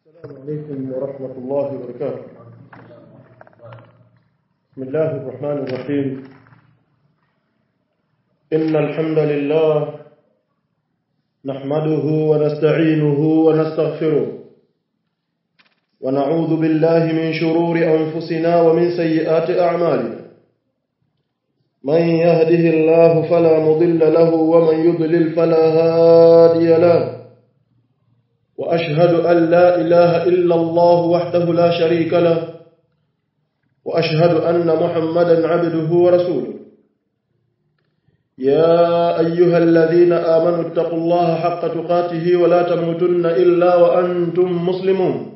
السلام عليكم ورحمة الله وبركاته بسم الله الرحمن الرحيم إن الحمد لله نحمده ونستعينه ونستغفره ونعوذ بالله من شرور أنفسنا ومن سيئات أعمالنا من يهده الله فلا مضل له ومن يضلل فلا هادي له وأشهد أن لا إله إلا الله وحده لا شريك له وأشهد أن محمدا عبده ورسوله يا أيها الذين آمنوا اتقوا الله حق تقاته ولا تموتن إلا وأنتم مسلمون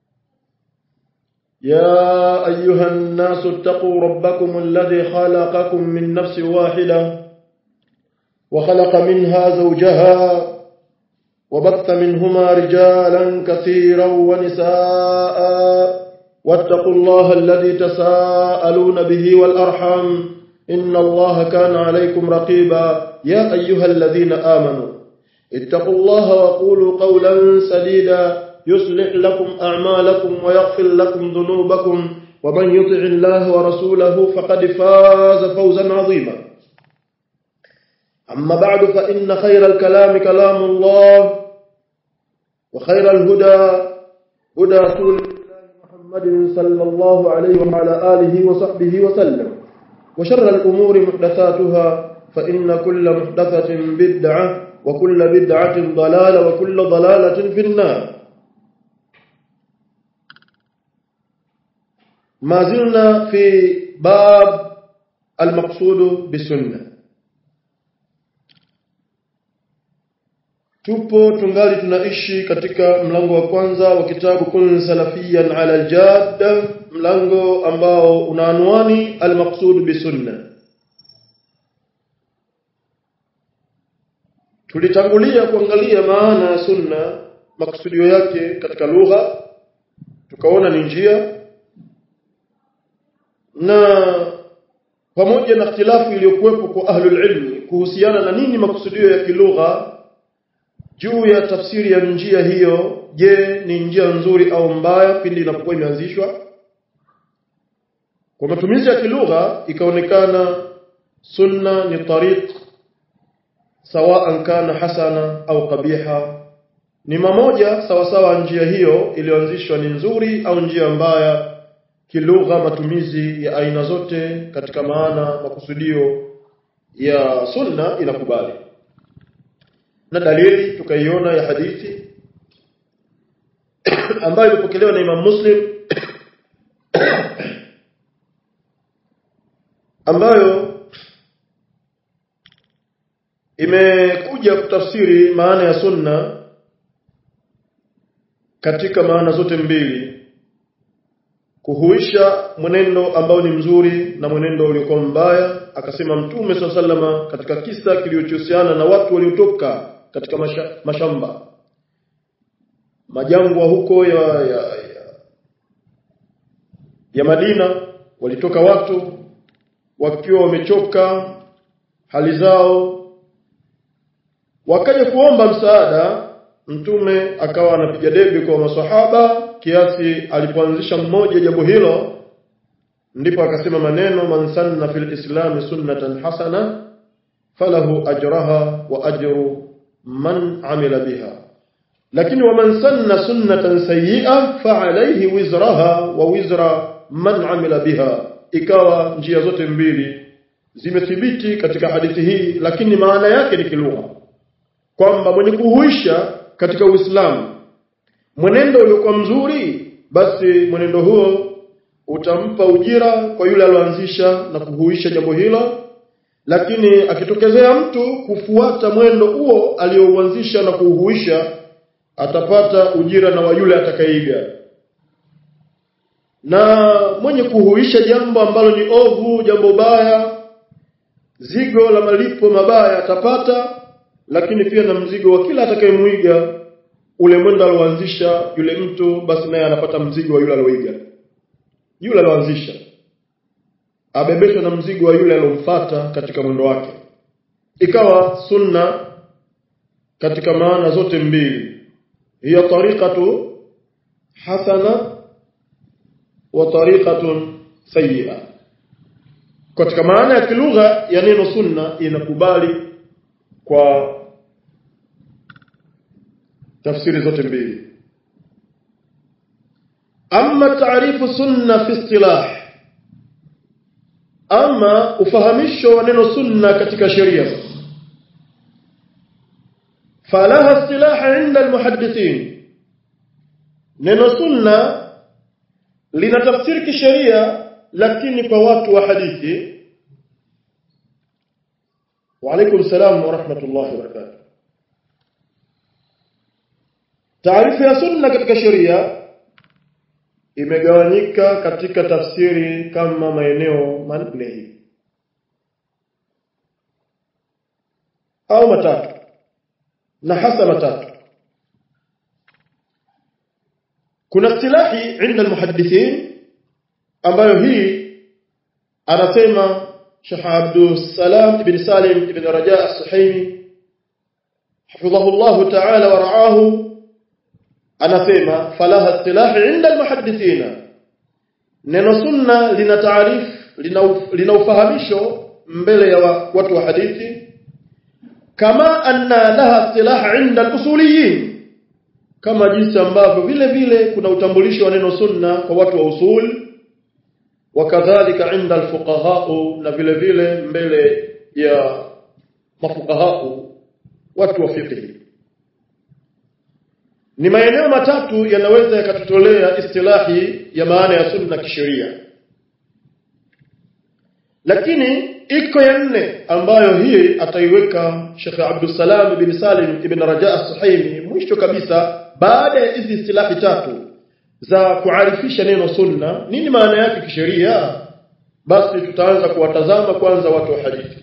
يا أيها الناس اتقوا ربكم الذي خلقكم من نفس واحدة وخلق منها زوجها وبث منهما رجالا كثيرا ونساء واتقوا الله الذي تساءلون به والأرحم إن الله كان عليكم رقيبا يا أيها الذين آمنوا اتقوا الله وقولوا قولا سديدا يصلح لكم أعمالكم ويغفر لكم ذنوبكم ومن يطع الله ورسوله فقد فاز فوزا عظيما أما بعد فإن خير الكلام كلام الله وخير الهدى هدى رسول الله محمد صلى الله عليه وعلى آله وصحبه وسلم وشر الأمور محدثاتها فإن كل محدثة بدعة وكل بدعة ضلالة وكل ضلالة في النار ما زلنا في باب المقصود بالسنه tupo tungali tunaishi katika mlango wa kwanza wa kitabu kun salafiyan ala aljadda mlango ambao una anwani almaqsud bisunna tulitangulia kuangalia maana ya sunna maksudio yake katika lugha tukaona ni njia na pamoja na ikhtilafu iliyokuwepo kwa ahlul ilmi kuhusiana na nini makusudio ya kilugha juu ya tafsiri ya njia hiyo je ni njia nzuri au mbaya pindi inapokuwa imeanzishwa kwa matumizi ya kilugha ikaonekana sunna ni tariq sawaan kana hasana au qabiha ni mamoja sawa sawa njia hiyo iliyoanzishwa ni nzuri au njia mbaya kilugha matumizi ya aina zote katika maana makusudio ya sunna inakubali na dalili tukaiona ya hadithi ambayo imepokelewa na Imam Muslim ambayo imekuja kutafsiri maana ya sunna katika maana zote mbili kuhuisha mwenendo ambao ni mzuri na mwenendo uliokuwa mbaya akasema mtume sallama katika kisa kilichohusiana na watu waliotoka katika masha, mashamba majangwa huko ya, ya, ya, ya Madina walitoka watu wakiwa wamechoka hali zao wakaja kuomba msaada mtume akawa anapiga debe kwa maswahaba kiasi alipoanzisha mmoja jambo hilo ndipo akasema maneno man sanna fil islam sunnatan hasana falahu ajraha wa ajru man amila biha lakini waman sanna sunnatan sayyi'a fa alayhi wizraha wa wizra man amila biha ikawa njia zote mbili zimethibiti katika hadithi hii lakini maana yake ni kilugha kwamba mwenye kuhuisha katika Uislamu mwenendo uliokuwa mzuri basi mwenendo huo utampa ujira kwa yule alioanzisha na kuhuisha jambo hilo lakini akitokezea mtu kufuata mwendo huo aliyouanzisha na kuuhuisha atapata ujira na wa yule atakayeiga na mwenye kuhuisha jambo ambalo ni ovu jambo baya zigo la malipo mabaya atapata lakini pia na mzigo wa kila atakayemwiga ule mwendo alioanzisha yule mtu basi naye anapata mzigo wa yule alioiga yule alioanzisha abebeshwa na mzigo wa yule aliyomfuata katika mwendo wake ikawa sunna katika maana zote mbili hiya tariqatu hasana wa tariqatun sayyi'a katika maana ya kilugha ya neno sunna inakubali kwa tafsiri zote mbili amma taarifu sunna fi istilah ama ufahamisho wa neno sunna katika sheria falaha istilaha inda almuhaddithin neno sunna lina tafsiri kisheria lakini kwa watu wa hadithi wa alaykum salam wa rahmatullahi wa barakatuh taarifa ya sunna katika sheria imegawanyika katika tafsiri kama maeneo manne hivi au matatu na hasa matatu kuna istilahi inda almuhaddithin ambayo hii anasema Sheikh Abdul Salam ibn Salim ibn Raja as-Suhaimi hafidhahu Allah ta'ala wa ra'ahu anasema falaha istilahi inda almuhaddithina neno sunna lina taarif lina ufahamisho mbele ya watu wa hadithi kama anna laha istilaha inda alusuliyin kama jinsi ambavyo vile vile kuna utambulisho wa neno sunna kwa watu wa usul wakadhalika inda alfuqaha na vile vile mbele ya mafuqaha watu wa fiqh ni maeneo matatu yanaweza yakatutolea istilahi ya maana ya sunna kisheria lakini iko ya nne ambayo hii ataiweka Sheikh Abdul Salam bin Salim ibn Raja as-Suhaimi mwisho kabisa baada ya hizi istilahi tatu za kuarifisha neno sunna nini maana yake kisheria basi tutaanza kuwatazama kwanza watu wa hadithi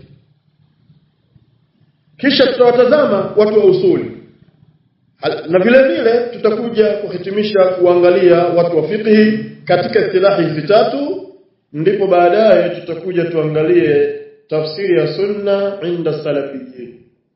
kisha tutawatazama watu wa usuli na vile vile tutakuja kuhitimisha kuangalia watu wa fiqhi katika istilahi hizi tatu ndipo baadaye tutakuja tuangalie tafsiri ya sunna inda salafiyyin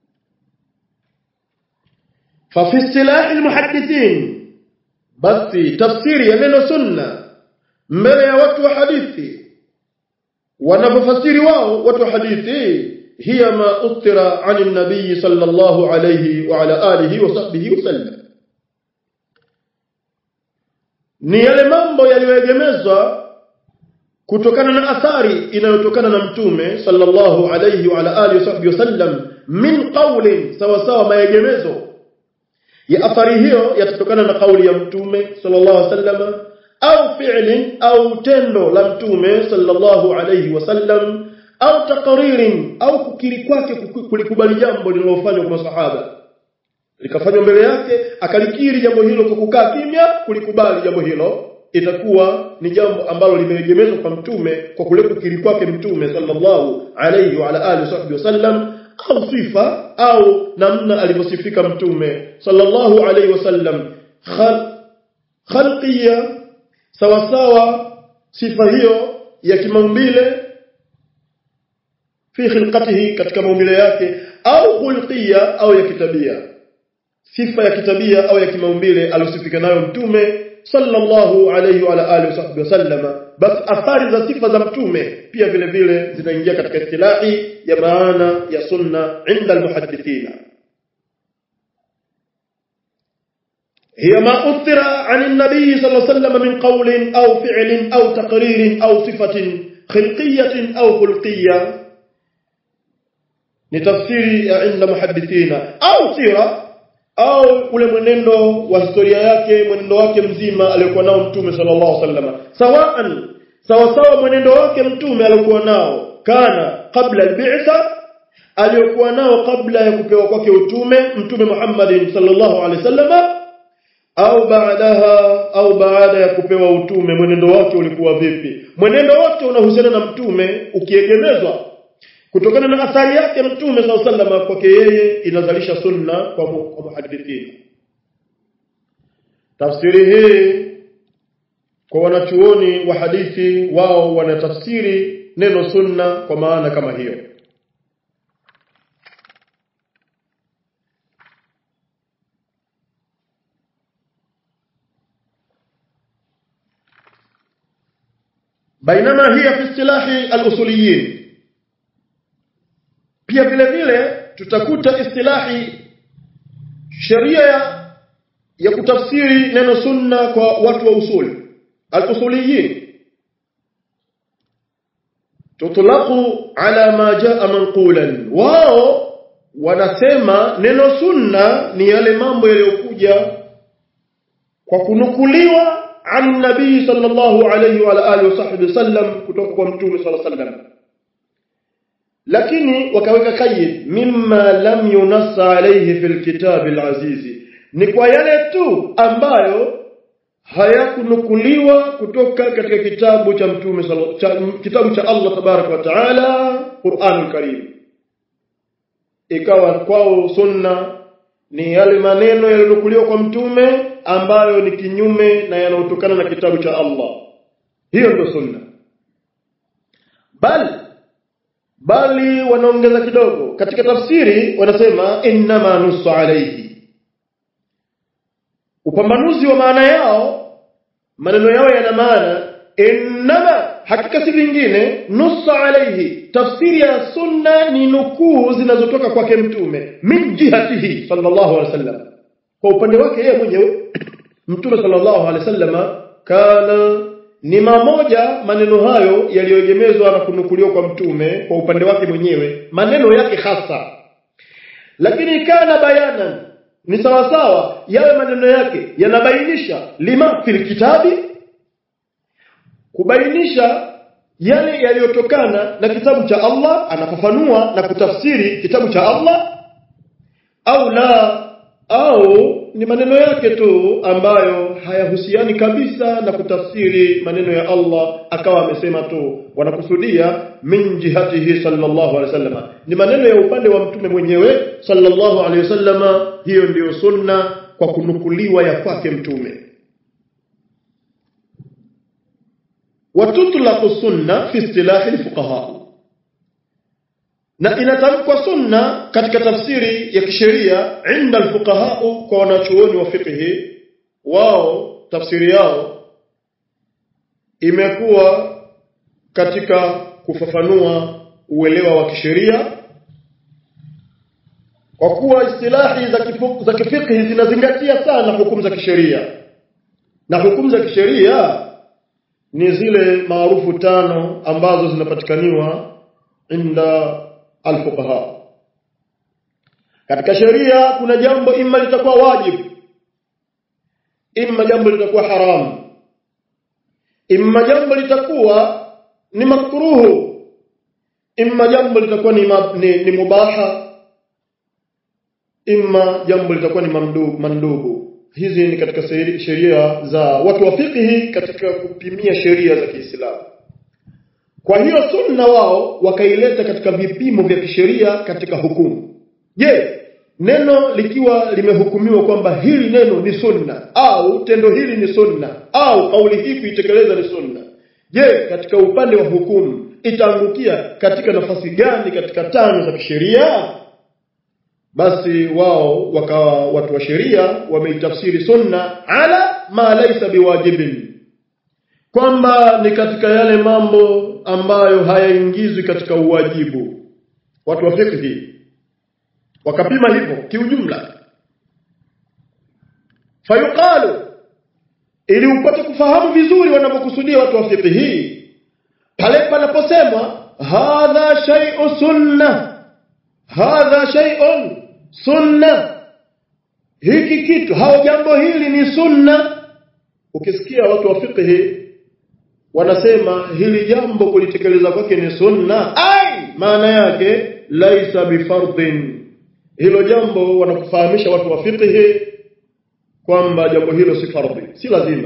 fa fi istilahi almuhaddithin basi tafsiri ya neno sunna mbele ya watu wa hadithi wanapofasiri wao watu wa hadithi هي ما أثر عن النبي صلى الله عليه وعلى آله وصحبه وسلم ni yale mambo yaliyoegemezwa kutokana na athari inayotokana na mtume sallallahu alayhi wa ala alihi wasahbihi wasallam min qawlin sawa sawa maegemezo ya athari hiyo yatatokana na kauli ya mtume sallallahu alayhi wasallam au fi'lin au tendo la mtume sallallahu alayhi wasallam au takaririn au kukiri kwake kulikubali jambo lililofanywa kwa masahaba likafanywa mbele yake akalikiri jambo hilo kwa kukaa kimya kulikubali jambo hilo itakuwa ni jambo ambalo limeegemezwa kwa mtume kwa kule kukiri kwake mtume sallallahu alayhi wa ala alihi wasallam au sifa au namna alivyosifika mtume sallallahu alayhi wasallam khalqiyya sawa sawa sifa hiyo ya kimaumbile fi khilqatihi katika maumbile yake au khulqiyya au ya kitabia sifa ya kitabia au ya kimaumbile alosifika nayo mtume sallallahu alayhi wa alihi wasallama bas athari za sifa za mtume pia vile vile zinaingia katika istilahi ya maana ya sunna inda almuhaddithina هي ما أثر عن النبي صلى الله عليه وسلم من قول أو فعل أو تقرير أو صفة خلقية أو خلقية ni tafsiri ya inda muhaddithina au sira au ule mwenendo wa historia yake mwenendo wake mzima aliyokuwa nao mtume sallallahu alaihi wasallam sawaan sawa sawa mwenendo wake mtume aliyokuwa nao kana kabla al-bi'tha aliyokuwa nao kabla ya kupewa kwake utume mtume Muhammad sallallahu alaihi wasallam au baadaha au baada ya kupewa utume mwenendo wake ulikuwa vipi mwenendo wote unahusiana na mtume ukiegemezwa kutokana na athari yake mtume sallallahu alaihi wasallam kwake yeye inazalisha sunna kwa kwa muhadithina tafsiri hii kwa wanachuoni wa hadithi wao wanatafsiri neno sunna kwa maana kama hiyo bainama hiya fi istilahi al-usuliyin pia vile vile tutakuta istilahi sheria ya, ya kutafsiri neno sunna kwa watu wa usuli al-usuliyin tutlaqu ala ma jaa manqulan wao wanasema neno sunna ni yale mambo yaliyokuja kwa kunukuliwa an nabii sallallahu alayhi wa alihi wasahbihi sallam kutoka kwa mtume sallallahu alayhi wasallam lakini wakaweka kayyid mimma lam yunassa alayhi fil kitab alazizi ni kwa yale tu ambayo hayakunukuliwa kutoka katika kitabu cha mtume cha, kitabu cha Allah tabarak wa taala Qur'anul Karim ikawa kwao sunna ni yale maneno yaliyonukuliwa kwa mtume ambayo ni kinyume na yanayotokana na kitabu cha Allah hiyo ndio sunna bali bali wanaongeza kidogo katika tafsiri wanasema innama nusu alayhi upambanuzi wa maana yao maneno yao yana maana innama hakika si vingine nusu alayhi tafsiri ya sunna ni nukuu zinazotoka kwake mtume min jihatihi sallallahu alaihi wasallam kwa upande wake yeye mwenyewe mtume sallallahu alaihi wasallam kana ni mamoja maneno hayo yaliyoegemezwa na kunukuliwa kwa mtume kwa upande wake mwenyewe maneno yake hasa lakini kana bayanan ni sawa sawa yawe maneno yake yanabainisha lima fil kitabi kubainisha yale yaliyotokana na kitabu cha Allah anafafanua na kutafsiri kitabu cha Allah au la au ni maneno yake tu ambayo hayahusiani kabisa na kutafsiri maneno ya Allah akawa amesema tu wanakusudia min jihatihi sallallahu alaihi wasallam ni maneno ya upande wa mtume mwenyewe sallallahu alaihi wasallam hiyo ndiyo sunna kwa kunukuliwa ya kwake mtume وتطلق السنة في اصطلاح الفقهاء na inatamkwa sunna katika tafsiri ya kisheria inda alfuqaha kwa wanachuoni wa fiqh wao tafsiri yao imekuwa katika kufafanua uelewa wa kisheria kwa kuwa istilahi za kifu, za kifiqh zinazingatia sana hukumu za kisheria na hukumu za kisheria ni zile maarufu tano ambazo zinapatikaniwa inda alfuqaha katika sheria kuna jambo imma litakuwa wajibu imma jambo litakuwa haramu imma jambo litakuwa ni makruhu imma jambo litakuwa ni, ma, ni, ni mubaha imma jambo litakuwa ni mamdubu, mandubu hizi ni katika sheria za watu wa fiqhi katika kupimia sheria za Kiislamu kwa hiyo sunna wao wakaileta katika vipimo vya kisheria katika hukumu je neno likiwa limehukumiwa kwamba hili neno ni sunna au tendo hili ni sunna au kauli hii kuitekeleza ni sunna je katika upande wa hukumu itaangukia katika nafasi gani katika tano za kisheria basi wao wakawa watu wa sheria wameitafsiri sunna ala ma laysa biwajibin kwamba ni katika yale mambo ambayo hayaingizwi katika uwajibu watu wa fiqh wakapima hivyo kiujumla fayuqalu ili upate kufahamu vizuri wanapokusudia watu wa fiqh hii pale panaposemwa hadha shay'u sunna hadha shay'un sunna hiki kitu hao jambo hili ni sunna ukisikia watu wa fiqh wanasema hili jambo kulitekeleza kwake ni sunna ai maana yake laisa bifardhin hilo jambo wanakufahamisha watu wa fiqh kwamba jambo hilo si fardhi si lazima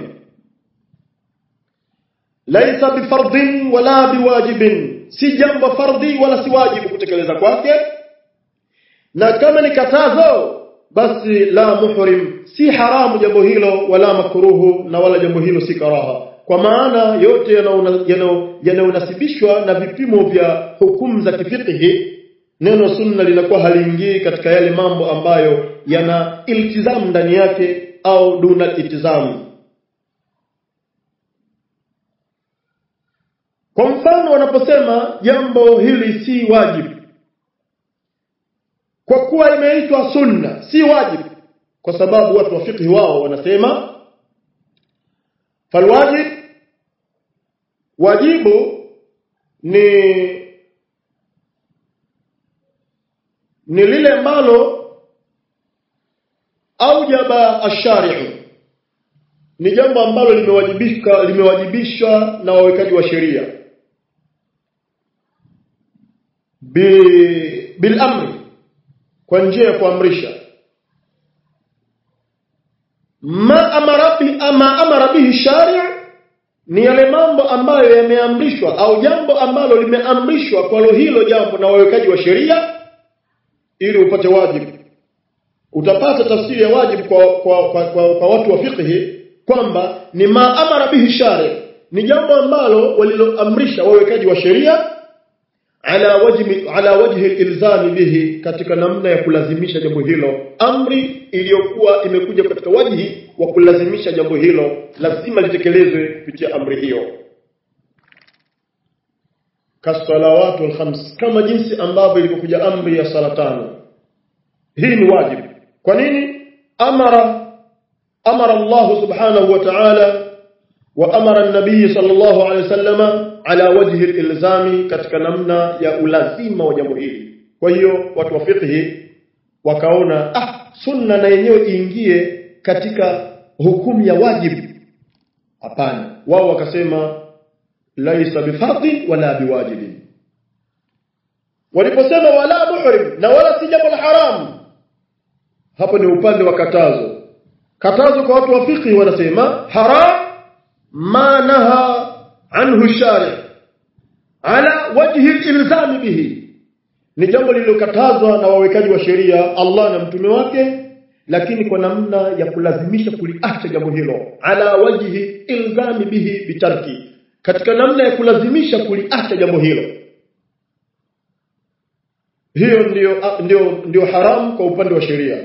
laisa bifardhin wala biwajibin si jambo fardhi wala si wajibu kutekeleza kwake na kama ni katazo basi la muhrim si haramu jambo hilo wala makruhu na wala jambo hilo si karaha kwa maana yote yanayonasibishwa na vipimo vya hukumu za kifiqhi neno sunna linakuwa haliingii katika yale mambo ambayo yana iltizamu ndani yake au duna iltizamu kwa mfano wanaposema jambo hili si wajibu kwa kuwa imeitwa sunna si wajibu kwa sababu watu wa fiqh wao wanasema falwajib wajibu ni ni lile ambalo aujaba ashari'u ni jambo ambalo limewajibishwa limewajibishwa na wawekaji wa sheria bil amri kwa njia ya kuamrisha ma amara bi ama amara bihi shari' ni yale mambo ambayo yameamrishwa au jambo ambalo limeamrishwa kwa hilo jambo na wawekaji wa sheria ili upate wajibu utapata tafsiri ya wajibu kwa kwa, kwa, kwa, kwa watu wa fiqhi kwamba ni ma amara bihi shari' ni jambo ambalo waliloamrisha wawekaji wa sheria ala wajhi ala wajhi ilzami bihi katika namna ya kulazimisha jambo hilo amri iliyokuwa imekuja katika wajhi wa kulazimisha jambo hilo lazima litekelezwe kupitia amri hiyo kasalawatu alkhams kama jinsi ambavyo ilivyokuja amri ya sala tano hii ni wajibu kwa nini amara amara Allah subhanahu wa ta'ala wa amara an-nabiy sallallahu alayhi wasallama ala wajhi ilzami katika namna ya ulazima wa jambo hili kwa hiyo watu wa fiqhi wakaona ah sunna na yenyewe iingie katika hukumu ya wajibu hapana wao wakasema laisa bifardhi wala biwajibin waliposema wala muhrim na wala si jambo la haramu hapo ni upande wa katazo katazo kwa watu wa fiqhi wanasema haram ma naha anhu shari ala wajhi ilzami bihi ni jambo lililokatazwa na wawekaji wa sheria Allah na mtume wake lakini kwa namna ya kulazimisha kuliacha jambo hilo ala wajhi ilzami bihi bitarki katika namna ya kulazimisha kuliacha jambo hilo hiyo ndio ndio ndio haram kwa upande wa sheria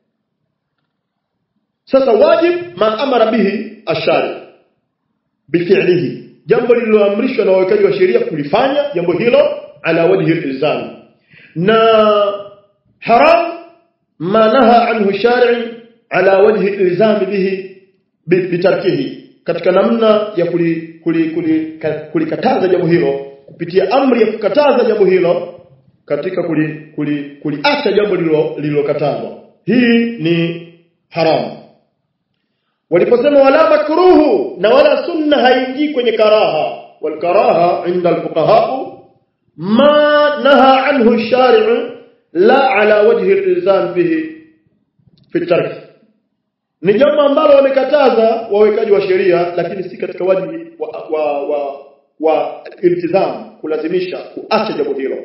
sasa wajib ma amara bihi ashari bifi'lihi jambo lililoamrishwa na wawekaji wa sheria kulifanya jambo hilo ala wajhi ilzam na haram ma naha anhu shari ala wajhi ilzam bihi bitarkihi katika namna ya kulikataza kuli, kuli, kuli jambo hilo kupitia amri ya kukataza jambo hilo katika kuliacha kuli, kuli jambo lililokatazwa hii ni haramu waliposema wala makruhu na wala sunna haingii kwenye karaha wal karaha inda alfuqaha ma naha anhu shari'u la ala wajhi ilzam bihi fi tark ni jambo ambalo wamekataza wawekaji wa sheria lakini si katika wajibu wa wa, wa, wa iltizam kulazimisha kuacha jambo hilo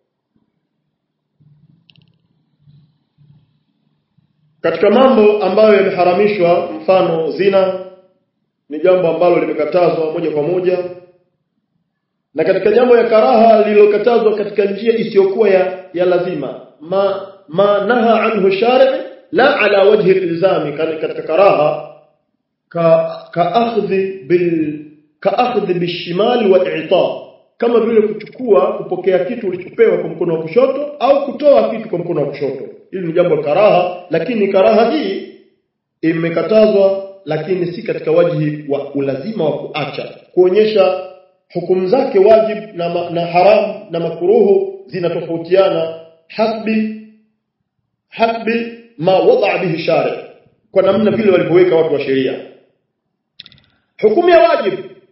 katika mambo ambayo yameharamishwa mfano zina ni jambo ambalo limekatazwa moja kwa moja na katika jambo ya karaha lililokatazwa katika njia isiyokuwa ya, ya lazima ma ma naha anhu shari' la ala wajhi ilzami katika karaha ka ka akhdhi bil ka akhdhi bishimal wa i'ta kama vile kuchukua kupokea kitu ulichopewa kwa mkono wa kushoto au kutoa kitu kwa mkono wa kushoto hili ni jambo la karaha lakini karaha hii imekatazwa lakini si katika wajihi wa ulazima wa kuacha kuonyesha hukumu zake wajib na, ma, na haram na makuruhu zinatofautiana hasbi hasbi ma wada bihi shari kwa namna vile walivyoweka watu wa sheria hukumu ya wajib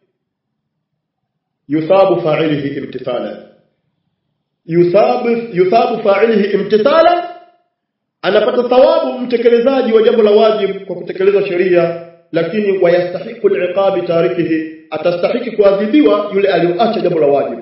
yuthabu fa'ilihi imtithalan yuthabu yuthabu fa'ilihi imtithalan anapata thawabu mtekelezaji wa jambo la wajib kwa kutekeleza sheria lakini wayastahiqu al'iqabi tarikihi atastahiki kuadhibiwa yule aliyoacha jambo la wajib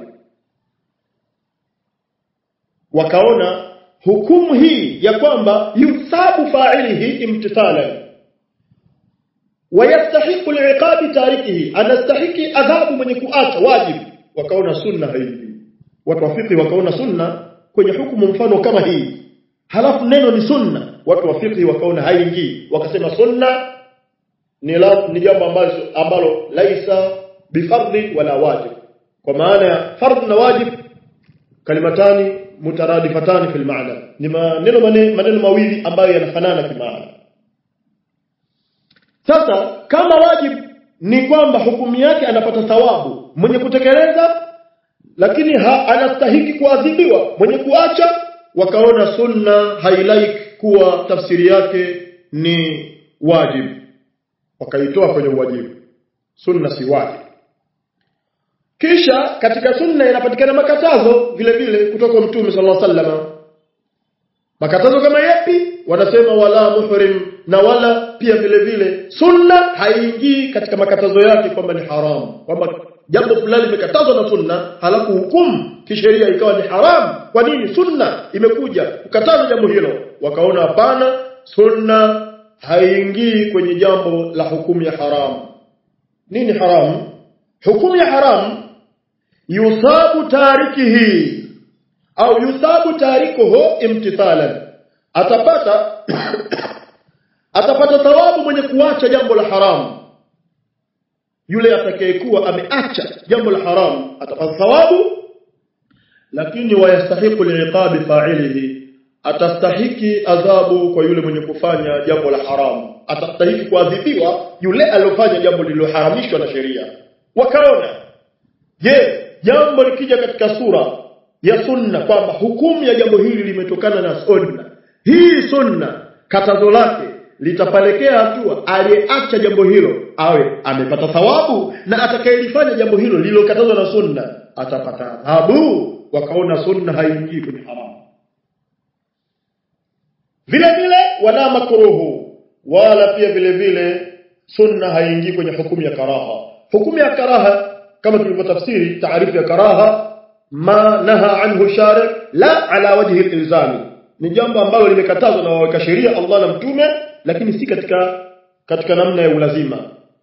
wakaona hukumu hii ya kwamba yuthabu fa'ilihi imtithalan wayastahiqu al'iqabi tarikihi anastahiki adhabu mwenye kuacha wajib wakaona sunna hii watu wafiki wakaona sunna kwenye hukumu mfano kama hii halafu neno ni sunna watu wa fiqh wakaona haingii wakasema sunna ni la, ni jambo ambalo ambalo laisa bifardhi wala wajib kwa maana ya fardh na wajib kalimatani mutaradifatani fil maana ni maneno maneno mawili ambayo yanafanana kimaana sasa kama wajib ni kwamba hukumu yake anapata thawabu mwenye kutekeleza lakini ha, anastahiki kuadhibiwa mwenye kuacha wakaona sunna hailaik kuwa tafsiri yake ni wajib wakaitoa kwenye uwajibu sunna si wajib kisha katika sunna inapatikana makatazo vile vile kutoka mtume sallallahu alaihi wasallam makatazo kama yapi wanasema wala muhrim na wala pia vile vile sunna haingii katika makatazo yake kwamba ni haramu kwamba jambo fulani limekatazwa na sunna halafu hukumu kisheria ikawa ni haramu kwa nini sunna imekuja kukataza jambo hilo wakaona hapana sunna haingii kwenye jambo la hukumu ya haramu nini haramu hukumu ya haramu yusabu tarikihi au yusabu tarikuhu imtithalan atapata atapata thawabu mwenye kuacha jambo la haramu yule atakayekuwa ameacha jambo la haramu atapata thawabu lakini wayastahiqu liiqabi fa'ilihi atastahiki adhabu kwa yule mwenye kufanya jambo la haramu atastahiki kuadhibiwa yule aliyofanya jambo lililoharamishwa na sheria wakaona je jambo likija katika sura ya sunna kwamba hukumu ya jambo hili limetokana na sunna hii sunna katazo lake litapelekea hatua aliyeacha jambo hilo awe amepata thawabu na atakayelifanya jambo hilo lililokatazwa na sunna atapata adhabu wakaona sunna haingii kwenye haramu vile vile wala makruhu wala pia vile vile sunna haingii kwenye hukumu ya karaha hukumu ya karaha kama tulivyotafsiri taarifu ya karaha ma naha anhu shari la ala wajhi ilzami ni jambo ambalo limekatazwa na waweka sheria Allah na mtume lakini si katika katika namna ya ulazima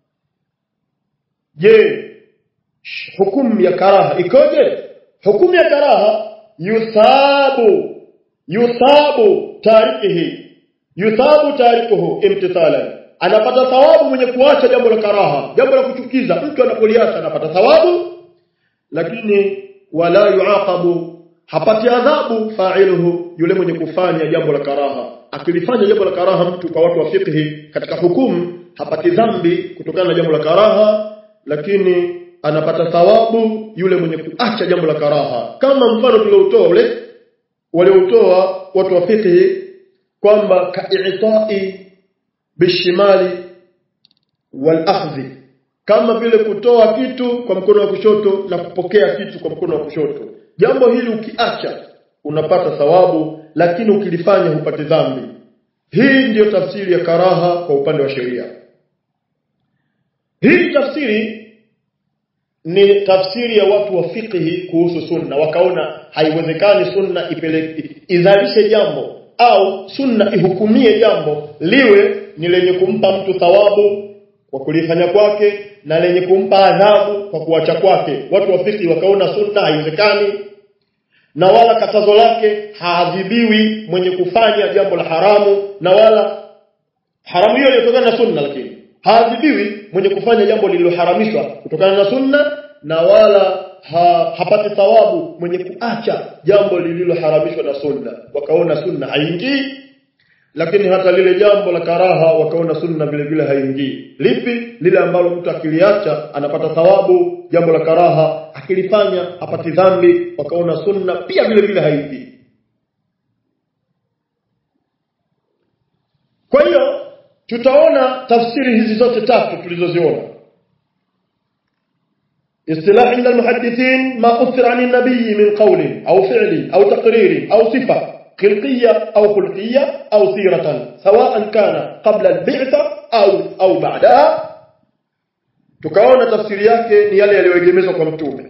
je hukumu ya karaha ikoje hukumu ya karaha yusabu yusabu tarikihi yusabu tarikuhu imtithalan anapata thawabu mwenye kuacha jambo la karaha jambo la kuchukiza mtu anapoliacha anapata thawabu lakini wala yuaqabu hapati adhabu fa'iluhu yule mwenye kufanya jambo la karaha akilifanya jambo la karaha mtu kwa watu wa fiqhi katika hukumu hapati dhambi kutokana na jambo la karaha lakini anapata thawabu yule mwenye kuacha jambo la karaha kama mfano tuliotoa ule waliotoa watu wa fiqhi kwamba ka'itai bishimali wal akhdhi kama vile kutoa kitu kwa mkono wa kushoto na kupokea kitu kwa mkono wa kushoto jambo hili ukiacha unapata thawabu lakini ukilifanya hupati dhambi hii ndiyo tafsiri ya karaha kwa upande wa sheria hii tafsiri ni tafsiri ya watu wa fiqhi kuhusu sunna wakaona haiwezekani sunna ipeleke izalishe jambo au sunna ihukumie jambo liwe ni lenye kumpa mtu thawabu kwa kulifanya kwake na lenye kumpa adhabu kwa kuacha kwake watu wa fiqhi wakaona sunna haiwezekani na wala katazo lake haadhibiwi mwenye kufanya jambo la haramu na wala haramu hiyo inatokana na sunna lakini haadhibiwi mwenye kufanya jambo lililoharamishwa kutokana na sunna na wala ha, hapati thawabu mwenye kuacha jambo lililoharamishwa na sunna wakaona sunna haingii lakini hata lile jambo la karaha wakaona sunna vile vile haingii lipi lile ambalo mtu akiliacha anapata thawabu jambo la karaha akilifanya hapati dhambi wakaona sunna pia vile vile haingii kwa hiyo tutaona tafsiri hizi zote tatu tulizoziona اصطلاح عند المحدثين ما أثر عن النبي من قول أو فعل أو تقرير أو صفة خلقية أو خلقية أو سيرة سواء كان قبل البعثة أو أو بعدها tukaona tafsiri yake ni yale yaliyoegemezwa kwa mtume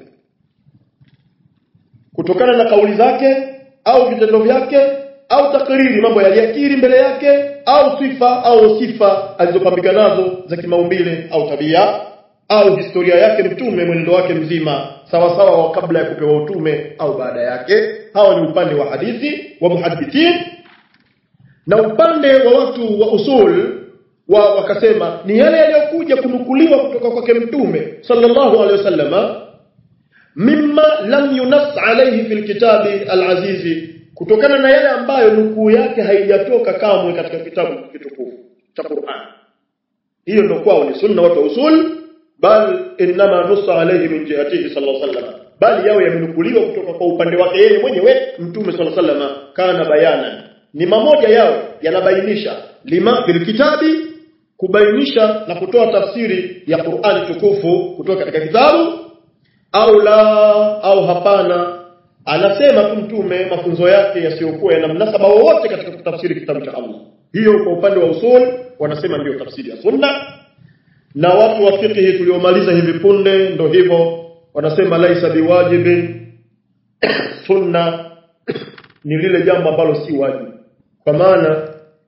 kutokana na kauli zake au vitendo vyake au takriri mambo yaliyakiri mbele yake au sifa au sifa alizopambika nazo za kimaumbile au tabia au historia yake mtume mwenendo wake mzima sawa sawa wa kabla ya kupewa utume au baada yake hawa ni upande wa hadithi wa muhadithin na upande wa watu wa usul wa wakasema ni yale yaliyokuja kunukuliwa kutoka kwake mtume sallallahu alaihi wasallama mimma lam yunass alayhi fil kitabi al-azizi kutokana na yale ambayo nukuu yake haijatoka kamwe katika kitabu kitukufu cha Qur'an hiyo ndio kwao ni sunna watu usul bal inma nussa alayhi min jihatihi sallallahu alayhi wasallam bali yao yamenukuliwa kutoka kwa upande wake yeye mwenyewe mtume sallallahu alayhi wasallam kana bayanan ni mamoja yao yanabainisha lima bil kitabi kubainisha na kutoa tafsiri ya Qur'ani tukufu kutoka katika kitabu au la au hapana anasema tu mtume mafunzo yake yasiyokuwa yana mnasaba wowote katika kutafsiri kitabu cha Allah hiyo kwa upande wa usul wanasema ndiyo tafsiri ya sunna na watu wa fiqh tuliomaliza hivi punde ndo hivyo wanasema laisa biwajibin sunna ni lile jambo ambalo si wajibu kwa maana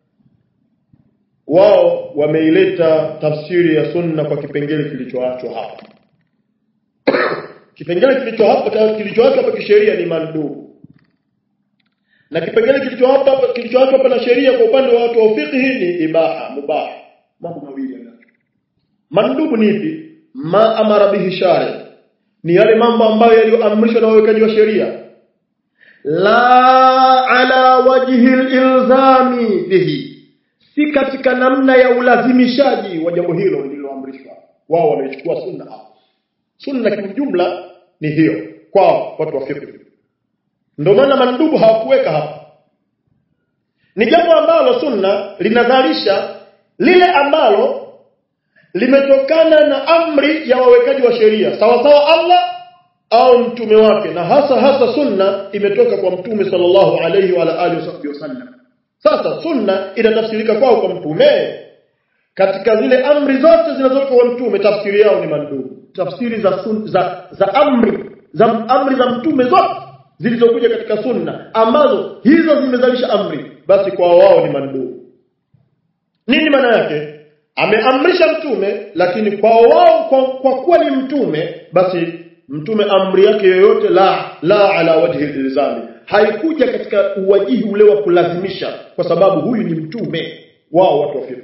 wao wameileta tafsiri ya sunna kwa kipengele kilichoachwa hapa kipengele kilichoachwa kilichoachwa hapa kisheria ni mandubu na kipengele kilichoachwa hapa kilichoachwa hapa na sheria kwa upande wa watu wa fiqh ni ibaha mubah mambo mawili yanacho mandubu ni ipi ma amara bihi shari ni yale mambo ambayo yaliyoamrishwa na wawekaji wa sheria la ala wajhi ilzami bihi si katika namna ya ulazimishaji wa jambo hilo lililoamrishwa wao wamechukua sunna hapo sunna kiujumla ni hiyo kwa watu wa fiqh ndio maana mandubu hawakuweka hapa ni jambo ambalo sunna linadharisha lile ambalo limetokana na amri ya wawekaji wa sheria sawa sawa Allah au mtume wake na hasa hasa sunna imetoka kwa mtume sallallahu alayhi wa alihi wasallam sasa sunna inatafsirika kwao kwa mtume katika zile amri zote zinazotoka kwa mtume tafsiri yao ni mandubu tafsiri za sun, za za amri za amri za mtume zote zilizokuja katika sunna ambazo hizo zimezalisha amri basi kwa wao ni mandubu nini maana yake ameamrisha mtume lakini kwa wao kwa, kwa kuwa ni mtume basi mtume amri yake yoyote la la ala wajhi ilzami haikuja katika uwajihi ule wa kulazimisha kwa sababu huyu ni mtume wao watu wa fiqh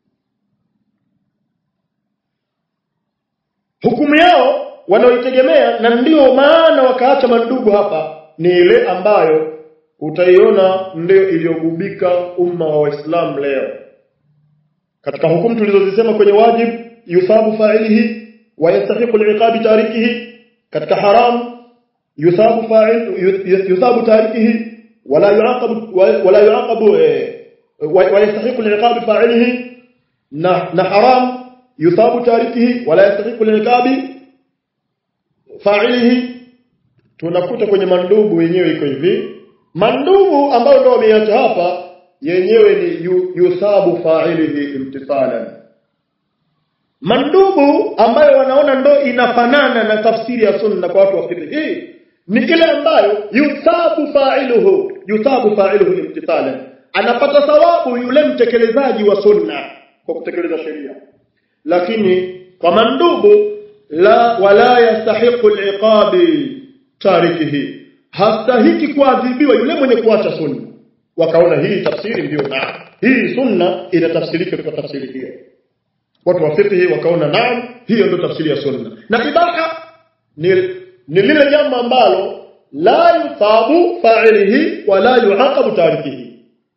hukumu yao wanaoitegemea na ndio maana wakaacha mandugu hapa ni ile ambayo utaiona ndio iliyogubika umma wa Waislamu leo katika hukumu tulizozisema kwenye wajib yusabu fa'ilihi wa yastahiqu al tarikihi katika haram yusabu fa'il yusabu tarikihi wala yuaqabu wala yuaqabu wa yastahiqu al fa'ilihi na na haram yusabu tarikihi wala yastahiqu al fa'ilihi tunakuta kwenye mandubu wenyewe iko hivi mandubu ambao ndio wameacha hapa yenyewe ni yusabu fa'ilihi imtithalan mandubu ambayo wanaona ndo inafanana na tafsiri ya sunna kwa watu wa fiqh hii ni ile ambayo yusabu fa'iluhu yusabu fa'iluhu imtithalan anapata thawabu yule mtekelezaji wa sunna kwa kutekeleza sheria lakini kwa mandubu la wala yastahiqu al-iqabi tarikihi hastahiki kuadhibiwa yule mwenye kuacha sunna wakaona hii tafsiri ndiyo na hii sunna inatafsirika kwa tafsiri hiyo watu wa fiqh wakaona naam hiyo ndio tafsiri ya sunna na ibaha ni, ni lile jambo ambalo la yuthabu fa'ilihi wala yuaqabu tarikihi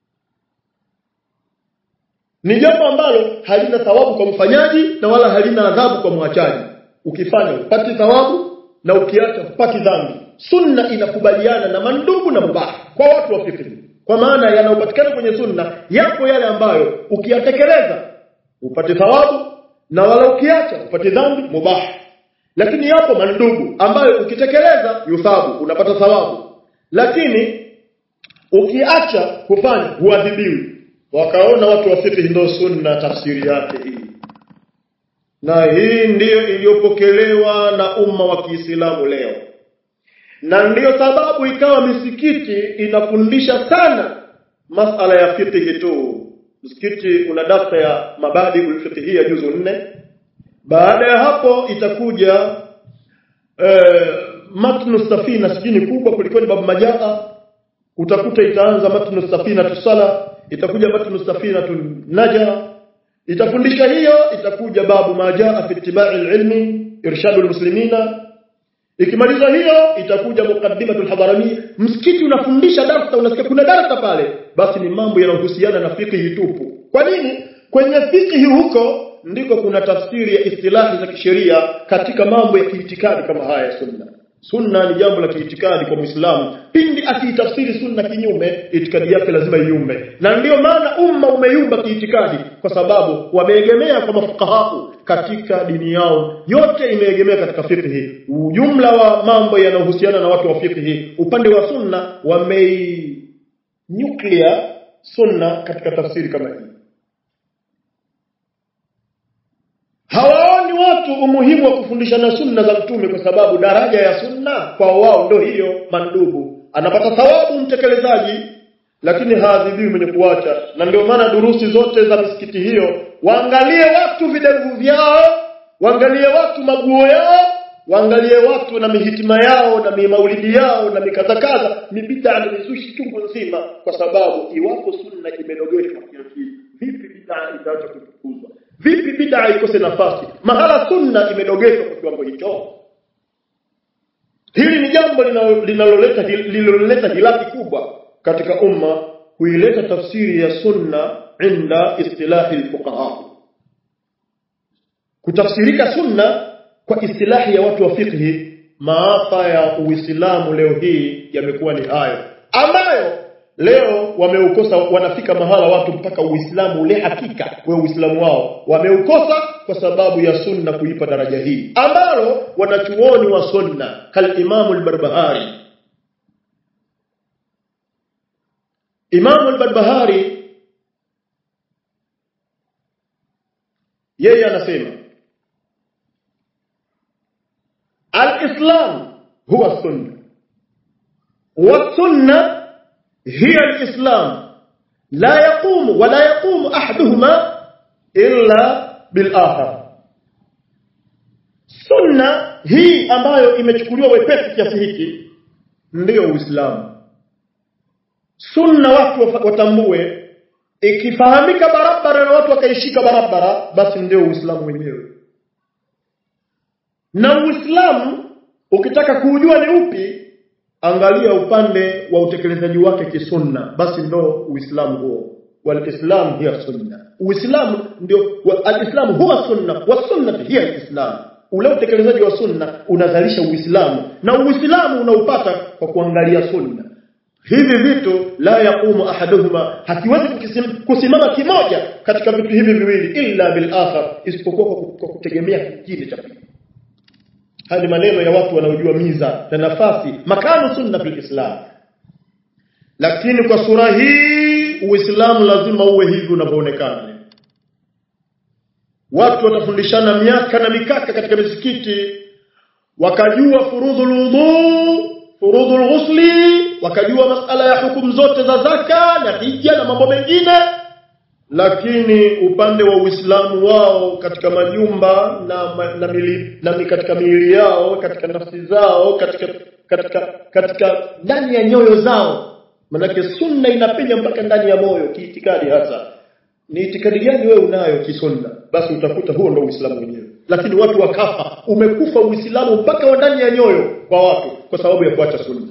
ni jambo ambalo halina thawabu kwa mfanyaji na wala halina adhabu kwa mwachaji ukifanya upati thawabu na ukiacha upati dhambi sunna inakubaliana na mandugu na mubah kwa watu wa fiqh kwa maana yanayopatikana kwenye sunna yapo yale ambayo ukiyatekeleza upate thawabu na wala ukiacha upate dhambi mubah lakini yapo mandugu ambayo ukitekeleza yuthabu unapata thawabu lakini ukiacha kufanya huadhibiwi wakaona watu wa fiqh ndio sunna tafsiri yake hii na hii ndiyo iliyopokelewa na umma wa Kiislamu leo na ndiyo sababu ikawa misikiti inafundisha sana masala ya fiqh tu msikiti una dafta ya mabadi ulfiqhia juzu nne baada ya hapo itakuja eh, matnu safina sijini kubwa kuliko ni babu majaa utakuta itaanza matnu safina tusala itakuja matnu safina naja itafundisha hiyo itakuja babu majaa fi ittiba'i ilmi irshadul muslimina ikimaliza hiyo itakuja muqaddimatul hadarani msikiti unafundisha darasa unasikia kuna darasa pale basi ni mambo yanayohusiana na fiqhi tupu kwa nini kwenye fiqhi huko ndiko kuna tafsiri ya istilahi za kisheria katika mambo ya kiitikadi kama haya ya sunna sunna ni jambo la kiitikadi kwa muislamu pindi akiitafsiri sunna kinyume itikadi yake lazima iumbe na ndiyo maana umma umeyumba kiitikadi kwa sababu wameegemea kwa mafukahaku katika dini yao yote imeegemea katika fiqhi ujumla wa mambo yanayohusiana na watu wa fiqhi upande wa sunna wamei nuclear sunna katika tafsiri kama hii hawaoni watu umuhimu wa kufundishana sunna za mtume kwa sababu daraja ya sunna kwa wao ndio hiyo mandubu anapata thawabu mtekelezaji lakini haadhibiwi mwenye kuacha na ndio maana durusi zote za misikiti hiyo waangalie watu videvu vyao waangalie watu maguo yao waangalie watu na mihitima yao na maulidi yao na mikazakaza ni bid'a na mizushi chungu nzima kwa sababu iwapo sunna imedogeshwa kiasi vipi bid'a itaacha kutukuzwa vipi bid'a ikose nafasi mahala sunna imedogeshwa kwa kiwango hicho hili ni jambo linaloleta linaloleta hilaki kubwa katika umma kuileta tafsiri ya sunna inda istilahi alfuqaha kutafsirika sunna kwa istilahi ya watu wa fiqhi maafa ya uislamu leo hii yamekuwa ni hayo ambayo leo wameukosa wanafika mahala watu mpaka uislamu ule hakika we uislamu wao wameukosa kwa sababu ya sunna kuipa daraja hii ambalo wanachuoni wa sunna kal imamu al-barbahari imamu al-barbahari yeye anasema al-islam huwa sunna wa sunna هي الإسلام لا يقوم ولا يقوم أحدهما إلا بالآخر sunna hii ambayo imechukuliwa wepesi kiasi hiki ndiyo uislamu sunna watu watambue ikifahamika barabara na watu wakaishika barabara basi ndio uislamu wenyewe na uislamu ukitaka kuujua ni upi angalia upande wa utekelezaji wake kisunna basi ndo uislamu huo walislam hiya sunna uislamu ndio alislamu huwa sunna wa sunna hiya alislam ule utekelezaji wa sunna unazalisha uislamu na uislamu unaupata kwa kuangalia sunna hivi vitu la yaqumu ahaduhuma hakiwezi kusimama kimoja katika vitu hivi viwili illa bil akhar isipokuwa kwa kutegemea kingine cha pili haya ni maneno ya watu wanaojua miza na nafasi makano sunna fil islam lakini kwa sura hii uislamu lazima uwe hivi unavyoonekana watu watafundishana miaka na mikaka katika misikiti wakajua furudhul wudhu furudhul ghusli wakajua masala ya hukumu zote za zaka na hija na mambo mengine lakini upande wa Uislamu wao katika majumba na, na, mili, na katika miili yao katika nafsi zao katika katika katika ndani ya nyoyo zao manake sunna inapenya mpaka ndani ya moyo kiitikadi hasa ni itikadi gani wewe unayo kisunna basi utakuta huo ndio Uislamu wenyewe lakini watu wakafa umekufa Uislamu mpaka ndani ya nyoyo kwa watu kwa sababu ya kuacha sunna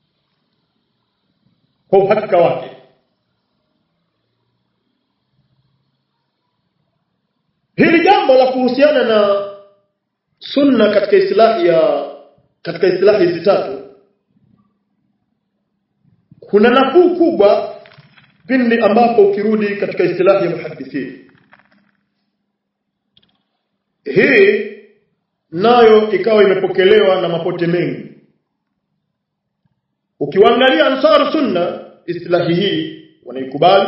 kwa uhakika wake Hili jambo la kuhusiana na sunna katika istilahi ya katika istilahi hizi tatu kuna nafuu kubwa pindi ambapo ukirudi katika istilahi ya muhaddithi hii nayo ikawa imepokelewa na mapote mengi ukiwaangalia ansar sunna istilahi hii wanaikubali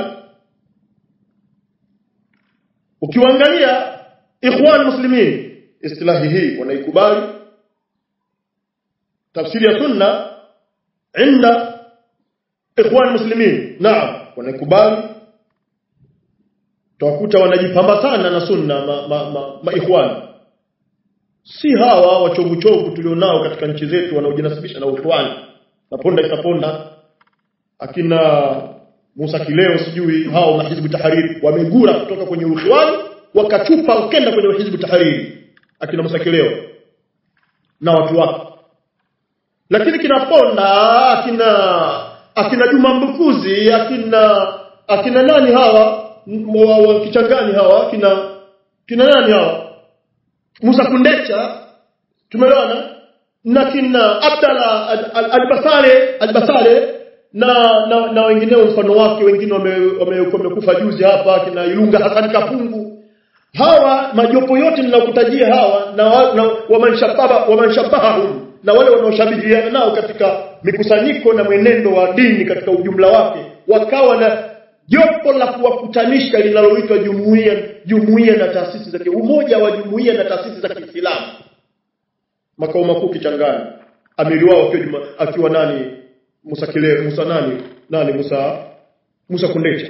ukiwaangalia ikhwan muslimin istilahi hii wanaikubali tafsiri ya sunna inda ikhwan muslimin naam wanaikubali tawakuta wanajipamba sana na sunna ma, ma, ma, ma ikhwan si hawa wachovu chovu tulionao katika nchi zetu wanaojinasibisha na ikhwan na ponda itaponda akina Musa Kileo sijui hao na Hizbu Tahariri wamegura kutoka kwenye ukhwani wakachupa ukenda kwenye Hizbu Tahariri akina Musa Kileo na watu wake lakini kina Ponda akina akina Juma Mbukuzi akina akina nani hawa m- wa, wa kichangani hawa kina kina nani hawa Musa Kundecha tumeelewana na kina Abdalla Al- Al- Albasale Albasale na na, na wengineo mfano wake wengine wame- wame- wamekufa juzi hapa kina Ilunga Hassan Kapungu hawa majopo yote ninakutajia hawa na, wa, na wamanshababa wamanshabahum na wale wanaoshabihiana nao katika mikusanyiko na mwenendo wa dini katika ujumla wake wakawa na jopo la kuwakutanisha linaloitwa jumuiya jumuiya na taasisi za ki- umoja wa jumuiya na taasisi za Kiislamu makao makuu Kichangani amiri wao akiwa juma, akiwa nani Musa Kile Musa nani nani Musa Musa Kundecha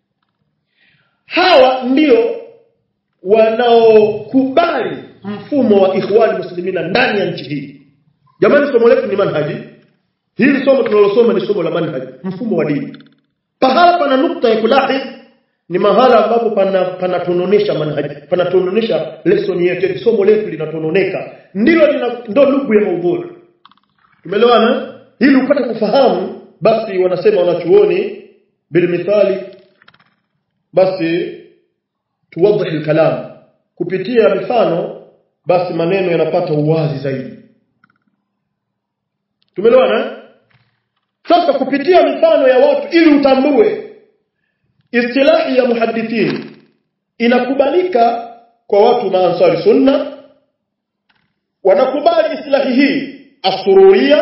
hawa ndio wanaokubali mfumo wa ikhwani muslimina ndani ya nchi hii jamani somo letu ni manhaji hili somo tunalosoma ni somo la manhaji mfumo wa dini pahala pana nukta ya kulahi ni mahala ambapo pana panatononesha manhaji panatononesha lesson yetu somo letu linatononeka ndilo lina, ndo lugu ya maudhui tumeelewana ili upate kufahamu basi wanasema wanachuoni bilmithali basi tuwadhihi kalam kupitia mifano basi maneno yanapata uwazi zaidi tumeelewana sasa kupitia mifano ya watu ili utambue istilahi ya muhaddithin inakubalika kwa watu maansari sunna wanakubali istilahi hii asururia